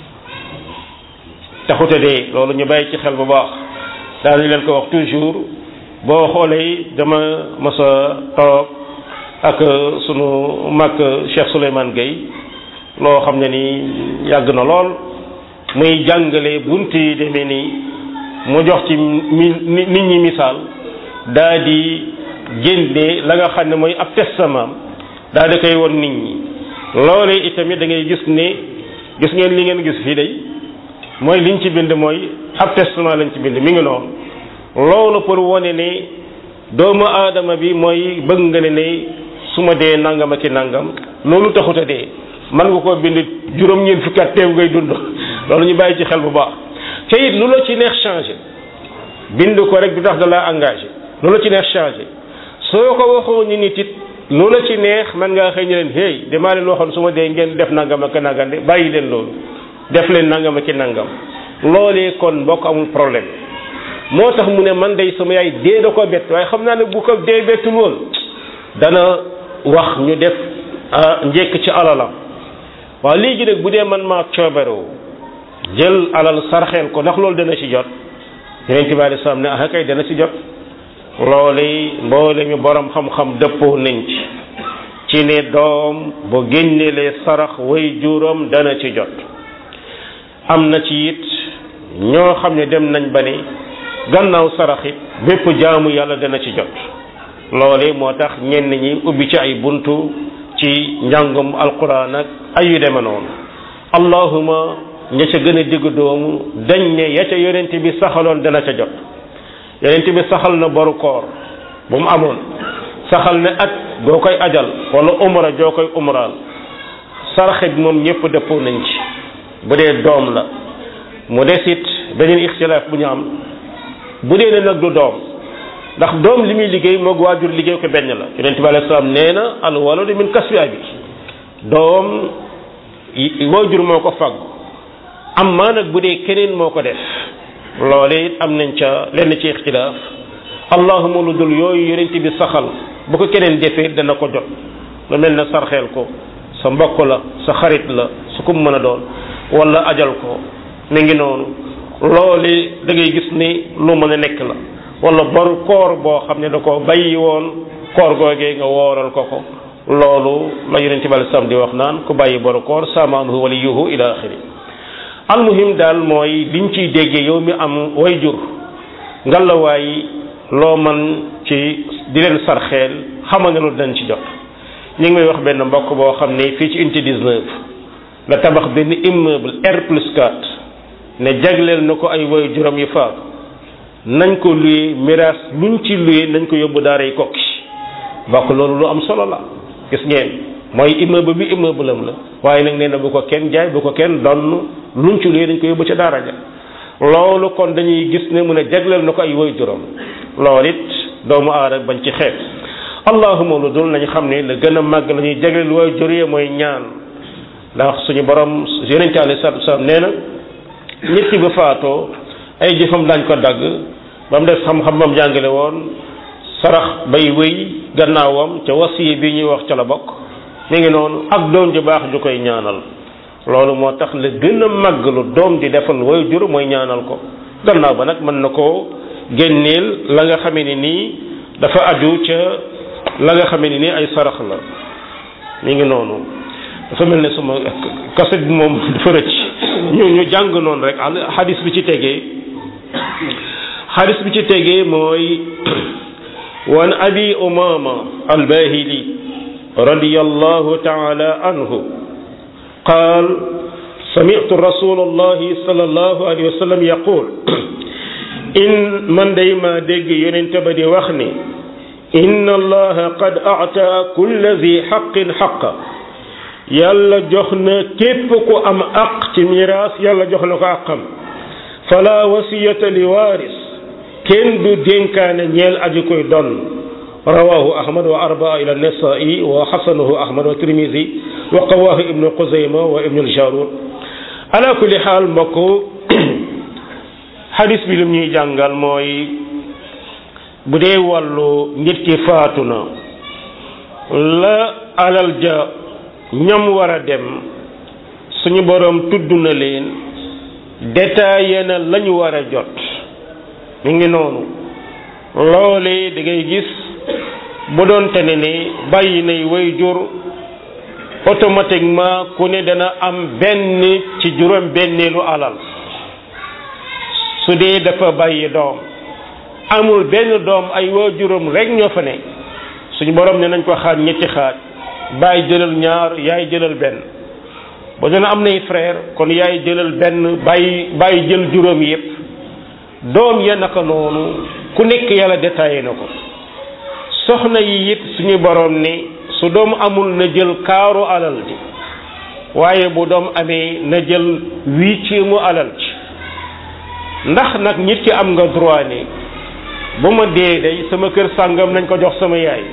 taxute dee loolu ñu bàyyi ci xel bu baax daanañu leen ko wax toujours boo xoolee dama mas a toog ak sunu mag Cheikh Souleymane Gueye loo xam ne ni yàgg na lool muy jàngale bunt yi demee nii mu jox ci mi nit ñi misaal daa di génne la nga xam ne mooy ab testament daa di koy won nit ñi loolee itamit da ngay gis ne gis ngeen li ngeen gis fii day mooy liñ ci bind mooy ab testament lañ ci bind mi ngi noonu loolu pour wone ne doomu aadama bi mooy bëgg nga ne ne su ma dee nangam ak i nangam loolu taxut a dee man nga koo bind juróom-ñeent fukki at teew ngay dund loolu ñu bàyyi ci xel bu baax te it lu la ci neex changé bind ko rek du tax da laa engagé lu la ci neex changé soo ko waxoo ni nit it lu la ci neex man ngaa xëy ñu leen hey damaa leen waxoon su ma dee ngeen def nangam ak nangam de bàyyi leen loolu def leen nangam ak nangam loolee kon mbokk amul problème moo tax mu ne man day sama yaay dee da ko bett waaye xam naa ne bu ko dee bettul woon dana wax ñu def njekk ci alalam waaw léegi nag bu dee man maa coobaroo jël alal sarxeel ko ndax loolu dana ci jot yeneen bi alei salaam ne ah kay dana ci jot loolu mboole mi borom xam-xam dëppoo nañ ci ci ne doom bu génnelee sarax way juróom dana ci jot am na ci it ñoo xam ne dem nañ ba ne gannaaw sarax it bépp jaamu yàlla dana ci jot loole moo tax ñenn ñi ubbi ci ay buntu ci njàngum alquran ak ay yu deme noonu allahuma ña ca gën a digg doomu dañ ne ya ca yonent bi saxaloon dana ca jot yonent bi saxal na boru koor bu mu amoon saxal ne at goo koy ajal wala umra joo koy umraal saraxe bi moom ñëpp dëppoo nañ ci bu dee doom la mu des it beneen ixtilaaf bu ñu am bu dee ne nag du doom ndax doom li muy liggéey moog waajur liggéey ko benn la yonent bi alayhi salaam nee na al waladu min kasbi abi doom waajur moo ko fagg am maa nag bu dee keneen moo ko def loole it am nañ ca lenn ci ixtilaaf allahuma lu dul yooyu yonent bi saxal bu ko keneen defee dana ko jot lu mel ne sarxeel ko sa mbokk la sa xarit la su ko mën a doon wala ajal ko mi ngi noonu loole da ngay gis ni lu mën a nekk la wala bor koor boo xam ne da ko bàyyi woon koor googee nga wooral ko ko loolu la yonente bi sam di wax naan ku bàyyi boru koor saamaanhu waliyuhu ila axiri almuhim daal mooy liñ ciy déggee yow mi am way jur ngalawaay loo man ci di leen sarxeel xamal ne loolu dañ ci jot ñu ngi may wax benn mbokk boo xam ne fii ci unité 19 la tabax benn immeuble R plus 4 ne jagleel na ko ay way juróom yu faatu nañ ko luye miraas luñ ci luye nañ ko yóbbu daaray kokki bokk loolu lu am solo la gis ngeen mooy immeuble bi immeuble am la waaye nag nee na bu ko kenn jaay bu ko kenn donn luñ ci luye dañ ko yóbbu ca daara ja loolu kon dañuy gis ne mu ne jagleel na ko ay way juróom loolu it doomu aadama bañ ci xeet allahuma lu dul nañ xam ne la gën a màgg la ñuy jagleel way jur yi mooy ñaan ndax suñu borom yonente alayhi salaatu wasalaam nee na nit ki ba faatoo ay jëfam daañ ko dagg ba mu def xam-xam ba mu jàngale woon sarax bay wéy gannaawam ca wasiye bi ñuy wax ca la bokk mi ngi noonu ak doom ju baax ju koy ñaanal loolu moo tax la gën a màgg lu doom di defal way jur mooy ñaanal ko gannaaw ba nag mën na koo génneel la nga xamee ni nii dafa aju ca la nga xamee ni nii ay sarax la mi ngi noonu dafa mel ne sama kaset bi moom dafa rëcc ñu ñu jàng noonu rek xadis bi ci tegee xadis bi ci tegee mooy wan abi umama albahili radiyallahu taala anhu qaal sami'tu rasulullahi sallallahu alayhi wa sallam yaqul in man day ma dégg yonente ba di wax ni inna allaha qad a'ta kulla zi haqqin haqqa yàlla jox na képp ku am aq ci miraas yàlla jox na ko àqam fala wasiyata li waaris kenn du dénkaane ñeel aji koy donn rawahu ahmad wa arbaa ila nasai wa xasanahu ahmad wa tirmisi wa qawahu ibnu xuzayma wa ibnu aljarud ala kulli xaal mbokk xadis bi lu ñuy jàngal mooy bu dee wàllu nit ki faatu na la alal ja ñam war a dem suñu boroom tudd na leen détaillé na la ñu war a jot mi ngi noonu loole da ngay gis bu doon te ne ni bàyyi nay way jur automatiquement ku ne dana am benn ci juróom benneelu alal su dee dafa bàyyi doom amul benn doom ay waajuram rek ñoo fa ne suñu borom ne nañ ko xaaj ñetti xaaj bàyyi jëlal ñaar yaay jëlal benn ba dana am nay frère kon yaay jëlal benn bàyyi bàyyi jël juróom yépp doom ya naka noonu ku nekk yàlla détaillé na ko soxna yi it suñu borom ni su doom amul na jël kaaru alal ji waaye bu doom amee na jël huitième alal ji ndax nag nit ki am nga droit ni bu ma dee day sama kër sàngam nañ ko jox sama yaay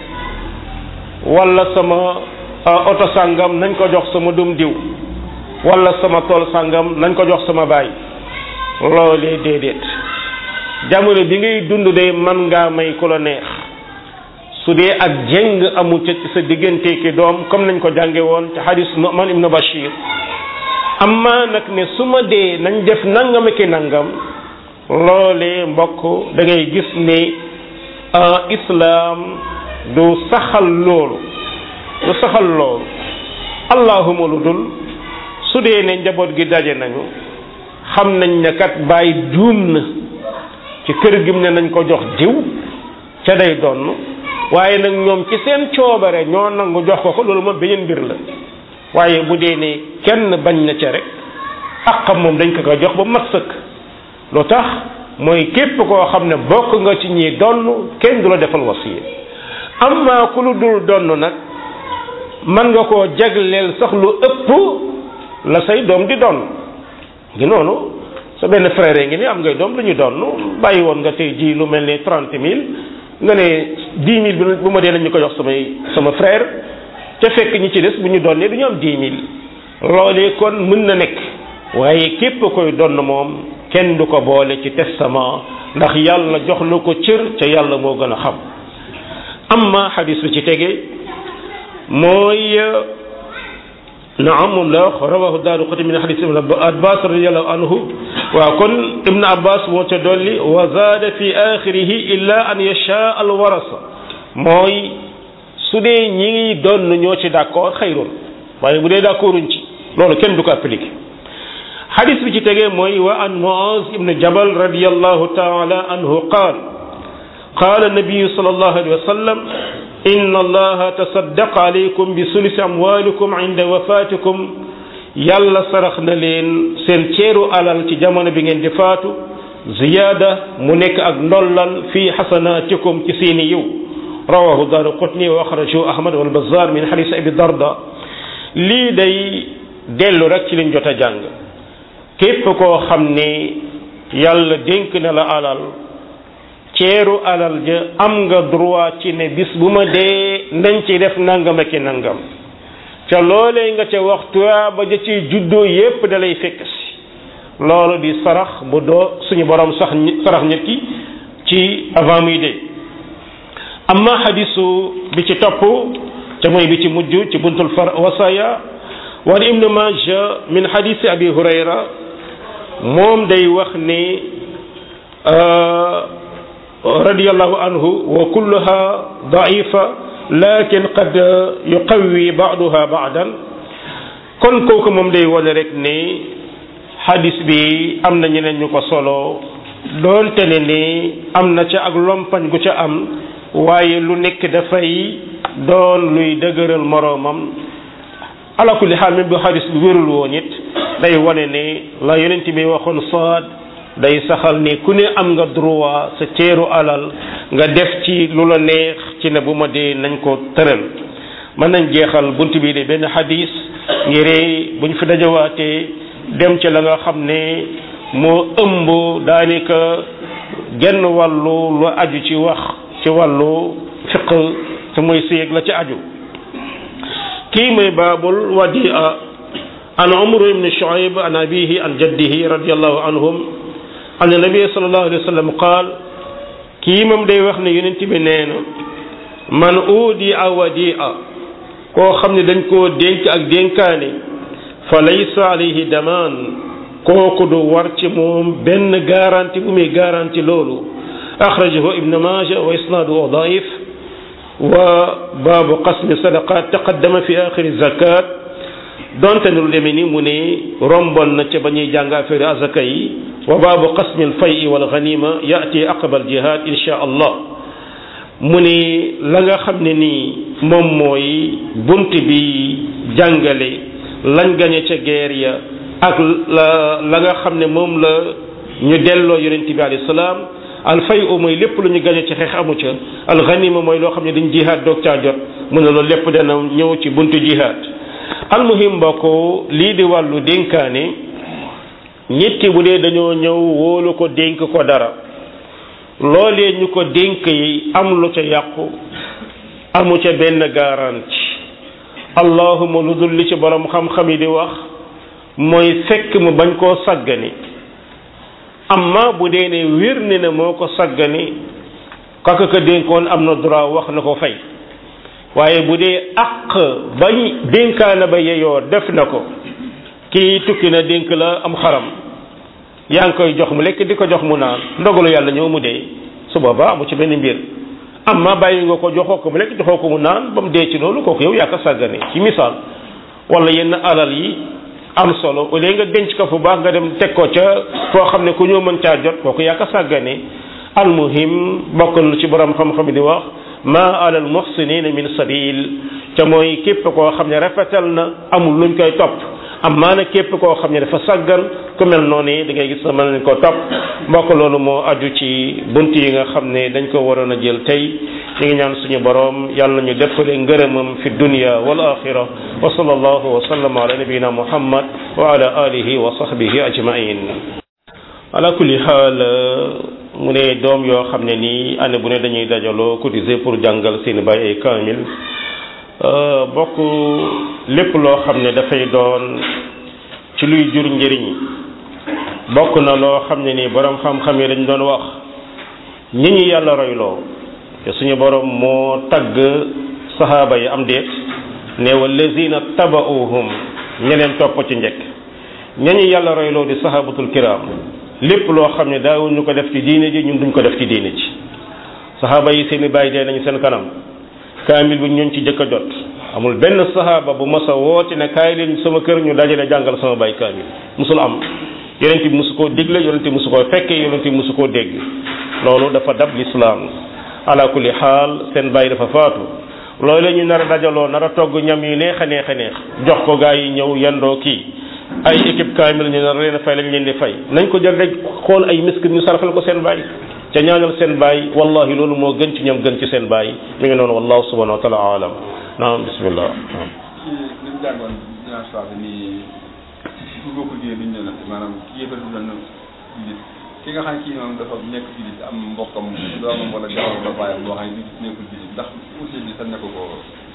wala sama oto sàngam nañ ko jox sama dum diw wala sama tool sàngam nañ ko jox sama baay loolee déedéet jamono bi ngay dund de man ngaa may ku la neex su dee ak jeng amul ca ci sa diggante ki doom comme nañ ko jànge woon ci hadis Nu'man ibn Bashir amma nag ne su ma dee nañ def nangam ki nangam loolee mbokk da ngay gis ne islaam du saxal loolu du saxal loolu allahuma lu dul su dee ne njaboot gi daje nañu xam nañ ne kat bàyyi juum na ci kër gi mu ne nañ ko jox diw ca day donn waaye nag ñoom ci seen coobare ñoo nangu jox ko ko loolu moom beneen mbir la waaye bu dee ne kenn bañ na ca rek àqam moom dañ ko ko jox ba mat sëkk lu tax mooy képp koo xam ne bokk nga ci ñi donn kenn du la defal wasiya amma ku lu dul donn nag mën nga koo jagleel sax lu ëpp la say doom di donn ngi noonu sa benn frère ngi ni am ngay doom lu ñu donn bàyyi woon nga tey ji lu mel ne trente mille nga ne dix mille bi bu ma dee nañ ñu ko jox samay sama frère te fekk ñi ci des bu ñu donnee du ñu am dix mille loolee kon mën na nekk waaye képp koy donn moom kenn du ko boole ci testament ndax yàlla jox na ko cër ca yàlla moo gën a xam amma xadis bi ci tege mooy naam moom la rawahu daaru xati min xadis ibn abbas radiallahu anhu waaw kon ibn abbas moo ca dolli wa zaada fi axirihi illa an yasha al warasa mooy su dee ñi ngi doon ñoo ci d'accord xayrun waaye bu dee d'accorduñ ci loolu kenn du ko appliqué xadis bi ci tegee mooy wa an muaz ibn jabal radiallahu taala anhu qaal qaala nabiyu sallallahu alayhi wa sallam inna allaha tasaddaqa alaykum bi sulusi amwalikum inda wafatikum yàlla sarax na leen seen ceeru alal ci jamono bi ngeen di faatu ziyaada mu nekk ak ndollal fi xasanaatikum ci seeni yiw rawahu daaru qutni wa axrajahu ahmad wal bazzar min xadis abi darda lii day dellu rek ci liñ jot a jàng képp koo xam ni yàlla dénk na la alal ceeru alal ja am nga droit ci ne bis bu ma dee nañ ci def nangam ak nangam ca loolee nga ca waxtu ba ja ci juddoo yépp da lay fekk si loolu di sarax bu doo suñu borom sax sarax nit ki ci avant muy dee amma xadisu bi ci topp ca mooy bi ci mujj ci buntul far wasaya wan ibnu maja min xadisi abi hurayra moom day wax ni radiyallahu anhu wa kulluha daifa lakin qad yuqawi baaduha baadan kon kooku moom day wane rek ni xadis bi am na ñeneen ñu ko solo doonte ne ni am na ca ak lompañ gu ca am waaye lu nekk dafay doon luy dëgëral moroomam ala kulli xaal même bu xadis bi wérul woon it day wane ne la yonent bi waxoon saad day saxal ni ku ne am nga droit sa ceeru alal nga def ci lu la neex ci ne bu ma dee nañ ko tëral mën nañ jeexal bunt bi de benn xadis ngir buñ fi dajawaatee dem ci la nga xam ne moo ëmb daanaka genn wàllu lu aju ci wax ci wàllu fiq te mooy séeg la ci aju kii mooy baabul wadia an umar ibn shuaib an abihi an jaddihi radiallahu anhum an nabi sallallahu alayhi wa sallam qaal kii moom day wax ne yonent bi nee na man uudi a wadia koo xam ne dañ koo dénk ak dénkaane fa laysa alayhi damaan kooku du war ci moom benn garanti bu muy garanti loolu axrajahu ibnu maaja wa isnaaduhu daif wa baabu qasmi sadaqat taqaddama fi axiri zakat donte ne lu demee ni mu ne rombon na ca ba ñuy jàng affaire azaka yi wa baabu qasmi alfay wal ganima yaati aqaba aljihad insha allah mu ne la nga xam ne nii moom mooy bunt bi jàngale lañ gañe ca guerre ya ak la la nga xam ne moom la ñu delloo yonent bi alayhi salaam alfay u mooy lépp lu ñu gañe ci xeex amu ca alxanima mooy loo xam ne dañ jihaad doog caa jot mu ne loolu lépp dana ñëw ci buntu jihaad almuhim mbokk lii di wàllu dénkaane nit ki bu dee dañoo ñëw wóolu ko dénk ko dara loolee ñu ko dénk yi am lu ca yàqu amu ca benn garanti allahuma lu dul li ci borom xam-xam yi di wax mooy fekk mu bañ koo saggani amma bu dee ne wér ne ne moo ko saggani kaka ka dénkoon am na droit wax na ko fay waaye bu dee àq bañ dénkaana ba yeyoo def na ko kii tukki na dénk la am xaram yaa ngi koy jox mu lekk di ko jox mu naan ndogalu yàlla ñëw mu dee su boobaa amu ci benn mbir amma bàyyi nga ko joxoo ko mu lekk joxoo ko mu naan ba mu dee ci loolu kooku yow yaa ko sàggane ci misaal wala yenn alal yi am solo au lieu nga denc ko fu baax nga dem teg ko ca foo xam ne ku ñëw mën caa jot kooku yaa ko sàggane almuhim bokk na ci borom xam-xam di wax ma alal muhsinina min sabil ca mooy képp koo xam ne rafetal na amul luñ koy topp am maana képp koo xam ne dafa sàggan ku mel noonu da ngay gis na mën nañ ko topp mbokk loolu moo aju ci bunt yi nga xam ne dañ ko waroon a jël tey ñu ngi ñaan suñu borom yàlla nañu deppale ngërëmam fi dunya wal axira wa sallallahu wa sallam ala nabiyina muhammad wa ala alihi wa sahbihi ajmain ala kulli xaal mu ne doom yoo xam ne nii année bu ne dañuy dajaloo cotiser pour jàngal seen baay ay kaamil bokk lépp loo xam ne dafay doon ci luy jur njëriñ bokk na loo xam ne nii borom xam-xam yi dañ doon wax ñi ñi yàlla royloo te suñu borom moo tagg saxaaba yi am déet ne wallazina taba'uhum ñeneen topp ci njëkk ña ñu yàlla royloo di saxaabatul kiram lépp loo xam ne daawuñu ko def ci diine ji ñun duñ ko def ci diine ji saxaaba yi seeni bàyyi dee nañu seen kanam kaamil bi ñun ci jëkk a jot amul benn saxaaba bu mas a woote ne kaay leen sama kër ñu dajale jàngal sama bàyyi kaamil musul am yonent bi musu koo digle yonent bi musu koo fekke yonent bi musu koo dégg loolu dafa dab lislaam ala kulli xaal seen bàyyi dafa faatu loolu la ñu nar a dajaloo nar a togg ñam yu neex a neex a neex jox ko gaa yi ñëw yendoo kii ay équipe kaamil ñu nar leen a fay lañ leen di fay nañ ko jël rek xool ay miskin ñu sarafal ko seen bàyyi ca ñaanal seen bàyyi wallahi loolu moo gën ci ñoom gën ci seen bàyyi mi ngi noonu wallahu subhanahu wa taala alam naam bismillah naam li ñu jàngoon dinaa soxla ni bu bokk jigéen duñ ne maanaam ki yëfal du na jullit ki nga xam ne kii moom dafa nekk jullit am mbokkam doomam wala jabar wala bàyyam boo xam ne du nekkul jullit ndax aussi bi sax nekk ko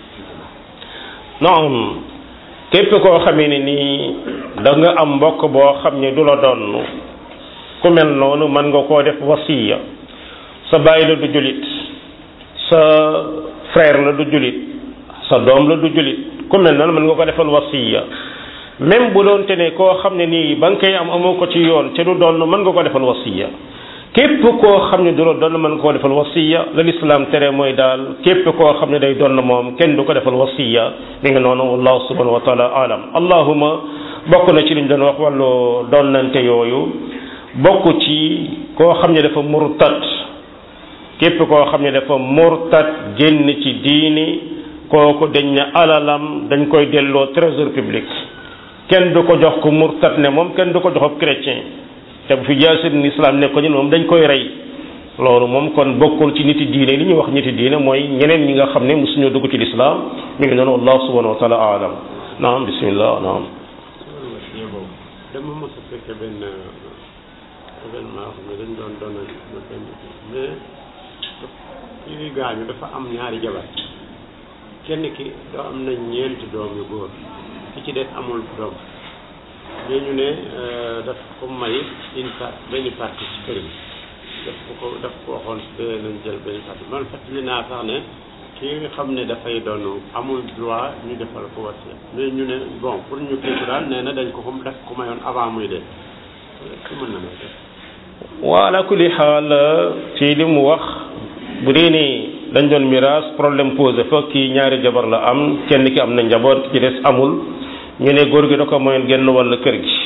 naam képp koo xamee ne nii da nga am mbokk boo xam ne du la doon ku mel noonu mën nga koo def wasiya sa bàyyi la du julit sa frère la du julit sa doom la du julit ku mel noonu mën nga ko defal wasiya même bu doon te ne koo xam ne nii ba nga koy am amoo ko ci yoon te du doon mën nga ko defal wasiya képp koo xam ne du la doon mën nga koo defal wasiya la lislaam tere mooy daal képp koo xam ne day doon moom kenn du ko defal wasiya mi nga noonu wallahu subhanahu wa taala alam allahuma bokk na ci liñ doon wax wàllu donnante yooyu bokk ci koo xam ne dafa murtad képp koo xam ne dafa murtad génn ci diini kooku dañ ne alalam dañ koy delloo trésor public kenn du ko jox ko murtad ne moom kenn du ko jox ab chrétien te bu fi jaasir ni islam ne ko ñun moom dañ koy rey loolu moom kon bokkul ci niti diine li ñuy wax niti diine mooy ñeneen ñi nga xam ne mosuñoo dugg ci lislaam mi ngi noonu wallahu subhanahu wa taala alam naam bismillah naam dama mos a fekke benn événement xam ne dañ doon doon ba benn mais kii di gaañu dafa am ñaari jabar kenn ki doo am na ñeenti doom yu góor ki ci des amul doom mais ñu ne daf ko may une part benn partie ci kër gi daf ko ko daf ko waxoon bee nañ jël benn partie man fàttali naa sax ne kii nga xam ne dafay doon amul droit ñu defal ko wasiya mais ñu ne bon pour ñu kii ko daal nee na dañ ko ko daf ko mayoon avant muy dee su mën na may def waa ala kulli xaal ci li mu wax bu dee ni dañ doon miraas problème posé fa kii ñaari jabar la am kenn ki am na njaboot ki ci des amul ñu ne góor gi da ko mayoon genn wàll kër gi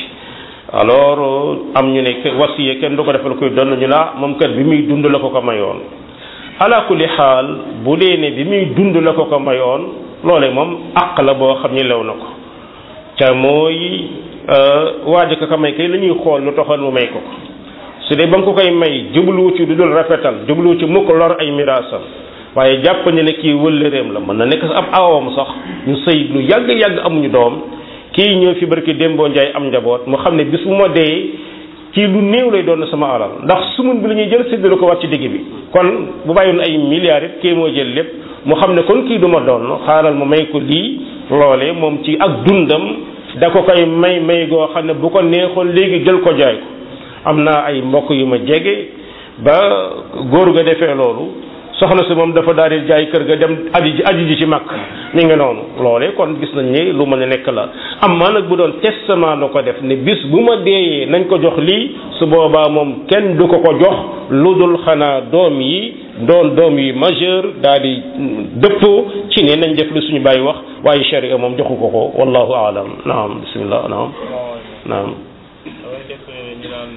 alors am ñu ne wasiye kenn du ko defal koy doon ñu la moom kat bi muy dund la ko ko mayoon ala kulli xaal bu dee ne bi muy dund la ko ko mayoon loole moom àq la boo xam ni lew na ko ca mooy waaj ko ko may kay la ñuy xool lu taxoon mu may ko ko su dee ba mu ko koy may jubluwu ci du dul rafetal jubluwu ci mukk lor ay miraasam waaye jàpp ne ne kii wëllëreem la mën na nekk ab awam sax ñu sëy lu yàgg-yàgg amuñu doom kii ñëw fi barki démboo njaay am njaboot mu xam ne bis bu ma dee ci lu néew lay doon sama alal ndax sumun bi la ñuy jël séddale ko wat ci digg bi kon bu bàyyoon ay milliards it kii moo jël lépp mu xam ne kon kii du ma doon xaaral ma may ko lii loole moom ci ak dundam da ko koy may may goo xam ne bu ko neexoon léegi jël ko jaay ko am naa ay mbokk yu ma jege ba góor ga defee loolu soxna si moom dafa daal di jaay kër ga dem aji ji aji ji ci mag mi ngi noonu loolee kon gis nañ ni lu mën a nekk la am maa nag bu doon testament la ko def ne bis bu ma deeyee nañ ko jox lii su boobaa moom kenn du ko ko jox lu dul xanaa doom yi doon doom yi majeur daal di dëppoo ci ne nañ def lu suñu bàyyi wax waaye sharia moom joxu ko ko wallahu aalam naam bismillah naam naam damay def ñu naan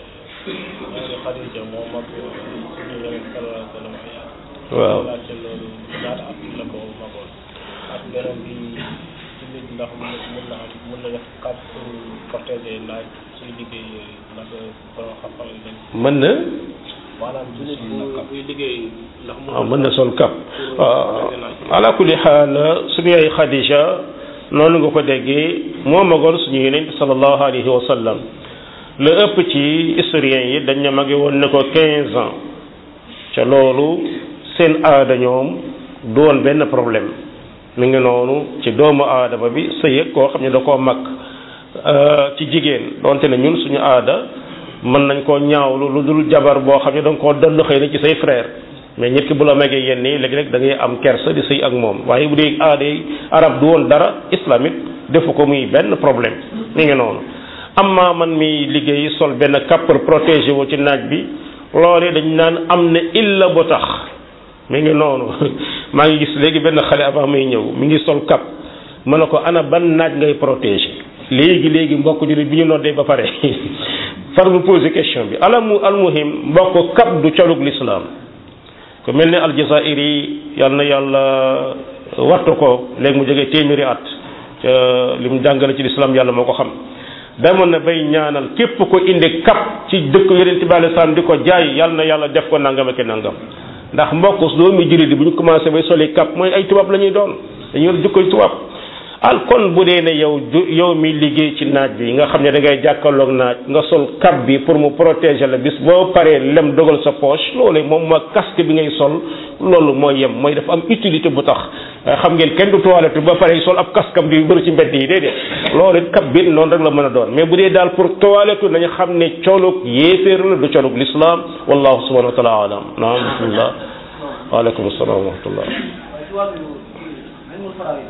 ñaari Xadija moo mag suñu yeneen sallallahu alayhi wa sallam ay at waaw laajte loolu ñaata at la ko magoon ak beneen bi ci nit ndax mun mun na am mun na def cap pour protéger naaj suy liggéey yooyu ndax borom xam-xam yi dañ mën na maanaam ci nit bu buy liggéey ndax mun waaw mën na sol kap waaw ala kulli xaal suñu yaay Xadija noonu nga ko déggee moo magoon suñu yonent sallallahu alayhi wa sallam la ëpp ci historiens yi dañ ne mage woon ne ko 15 ans ca loolu seen aada ñoom du woon benn problème mi ngi noonu ci doomu aadama bi sëy ak koo xam ne da koo mag ci jigéen donte ne ñun suñu aada mën nañ koo ñaawlu lu dul jabar boo xam ne da nga koo donn xëy na ci say frère mais nit ki bu la magee yenn yi léegi-léeg da ngay am kersa di sëy ak moom waaye bu dee aada yi arab du woon dara islamique defu ko muy benn problème mi ngi noonu amma man mi liggéey sol benn kappar protégé wu ci naaj bi loolee dañ naan am na illa bu tax mi ngi noonu maa ngi gis léegi benn xale avant muy ñëw mi ngi sol kap ma ne ko ana ban naaj ngay protégé léegi léegi mbokk jullit bi ñu noddee ba pare far mu posé question bi alamu almuhim mbokk kap du colug l'islam ku mel ne aljazairi yal na yàlla wattu ko léegi mu jógee téeméeri at ca li mu jàngale ci l'islam yàlla moo ko xam demoon na bay ñaanal képp ko indi kap ci dëkk yonent bi alei salaam di ko jaay yàlla na yàlla def ko nangam ak nangam ndax mbokk doomi jullit bi bu ñu commencé bay soli kap mooy ay tubaab la ñuy doon dañuy yor jukkoy tubaab al kon bu dee ne yow ju yow mi liggéey ci naaj bi nga xam ne da ngay jàkkaarloog naaj nga sol kap bi pour mu protéger la bis boo paree lem dogal sa poche loolu moom ma casque bi ngay sol loolu mooy yem mooy dafa am utilité bu tax xam ngeen kenn du toilette ba pare sol ab casque am di bëri ci mbedd yi déedéet loolu kap bi noonu rek la mën a doon mais bu dee daal pour toilette nañu xam ne colug yéeféer la du colug l'islam wallahu subhanahu wa taala alam naam bismillah waaleykum salaam wa rahmatullah ci wàllu ilmul faraid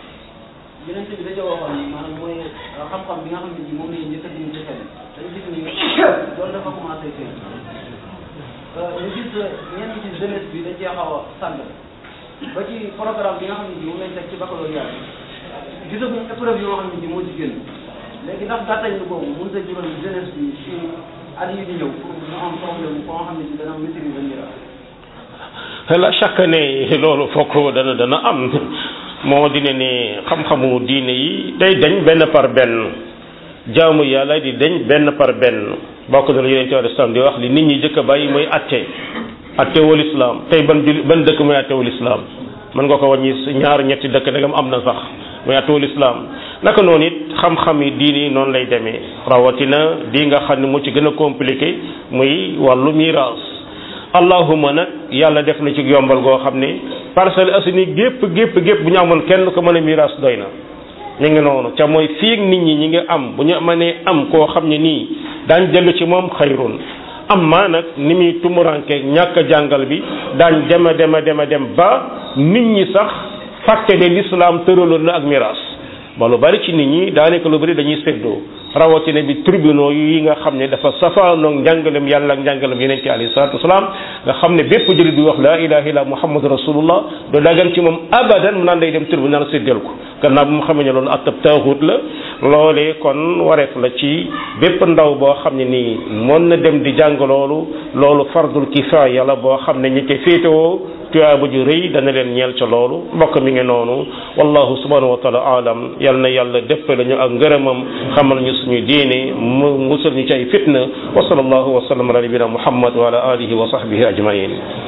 yeneen bi dañoo waxoon ni maanaam mooy xam-xam bi nga xam ne ji moom lañu njëkk a dindi ci xel dañu gis ni loolu dafa commencé feeñ ñu gis ñenn ci jeunesse bi dañ cee xaw a sànq ba ci programme bi nga xam ne ji moom lañ teg ci baccalauréat gisaguñ épreuve yoo xam ne ji moo ci génn léegi ndax gàttañ lu boobu mën ta jural jeunesse bi ci at yi di ñëw pour ñu am problème koo xam ne ji dana maîtriser mbir la chaque année loolu fokk dana dana am moo dina ne xam-xamu diine yi day dañ benn par benn jaamu yàlla di dañ benn par benn bokk na la yeneen ci islam di wax li nit ñi jëkk a bàyyi mooy atte attewul islam tey ban jul ban dëkk mooy attewul islam mën nga ko wàññi ñaar ñetti dëkk dagam am na sax mooy attewul islam naka noonu it xam-xam yi diini noonu lay demee rawatina di nga xam ne mu ci gën a compliqué muy wàllu miraas allahuma nag yàlla def na ci yombal goo xam ne Parcelles Assainies gépp gépp gépp bu ñu amoon kenn ko mën a miraas doy na ñu ngi noonu ca mooy fii nit ñi ñi ngi am bu ñu mënee am koo xam ne nii daañ dellu ci moom xayrun am maa nag ni muy tumuranke ñàkk a jàngal bi daañ dema dema dema dem ba nit ñi sax fàtte ne lislaam tëraloon na ak miraas ba lu bari ci nit ñi daanaka lu bari dañuy séddoo rawatina bi tribunaux yi nga xam ne dafa safaanoog njàngalem yàlla ak njàngalem yeneen ci alayhi salatu wasalaam nga xam ne bépp jëlit bi wax laa ilaha illa muhammadu rasulullah do dagan ci moom abadan mu naan day dem tribunal séddal ko gannaaw bu mu xamee ne loolu attab taaxut la loolee kon wareef la ci bépp ndaw boo xam ne nii mën na dem di jàng loolu loolu fardul kifaaya la boo xam ne ñi koy féetewoo tuyaaba ju rëy dana leen ñeel ca loolu mbokk mi ngi noonu wallahu subhanahu wa taala alam yal na yàlla déppale ñu ak ngërëmam xamal ñu suñu diine mu musal ñu ci ay fitna wa sallallahu wa sallam ala nabina muhammad wa ala alihi wa sahbihi ajmain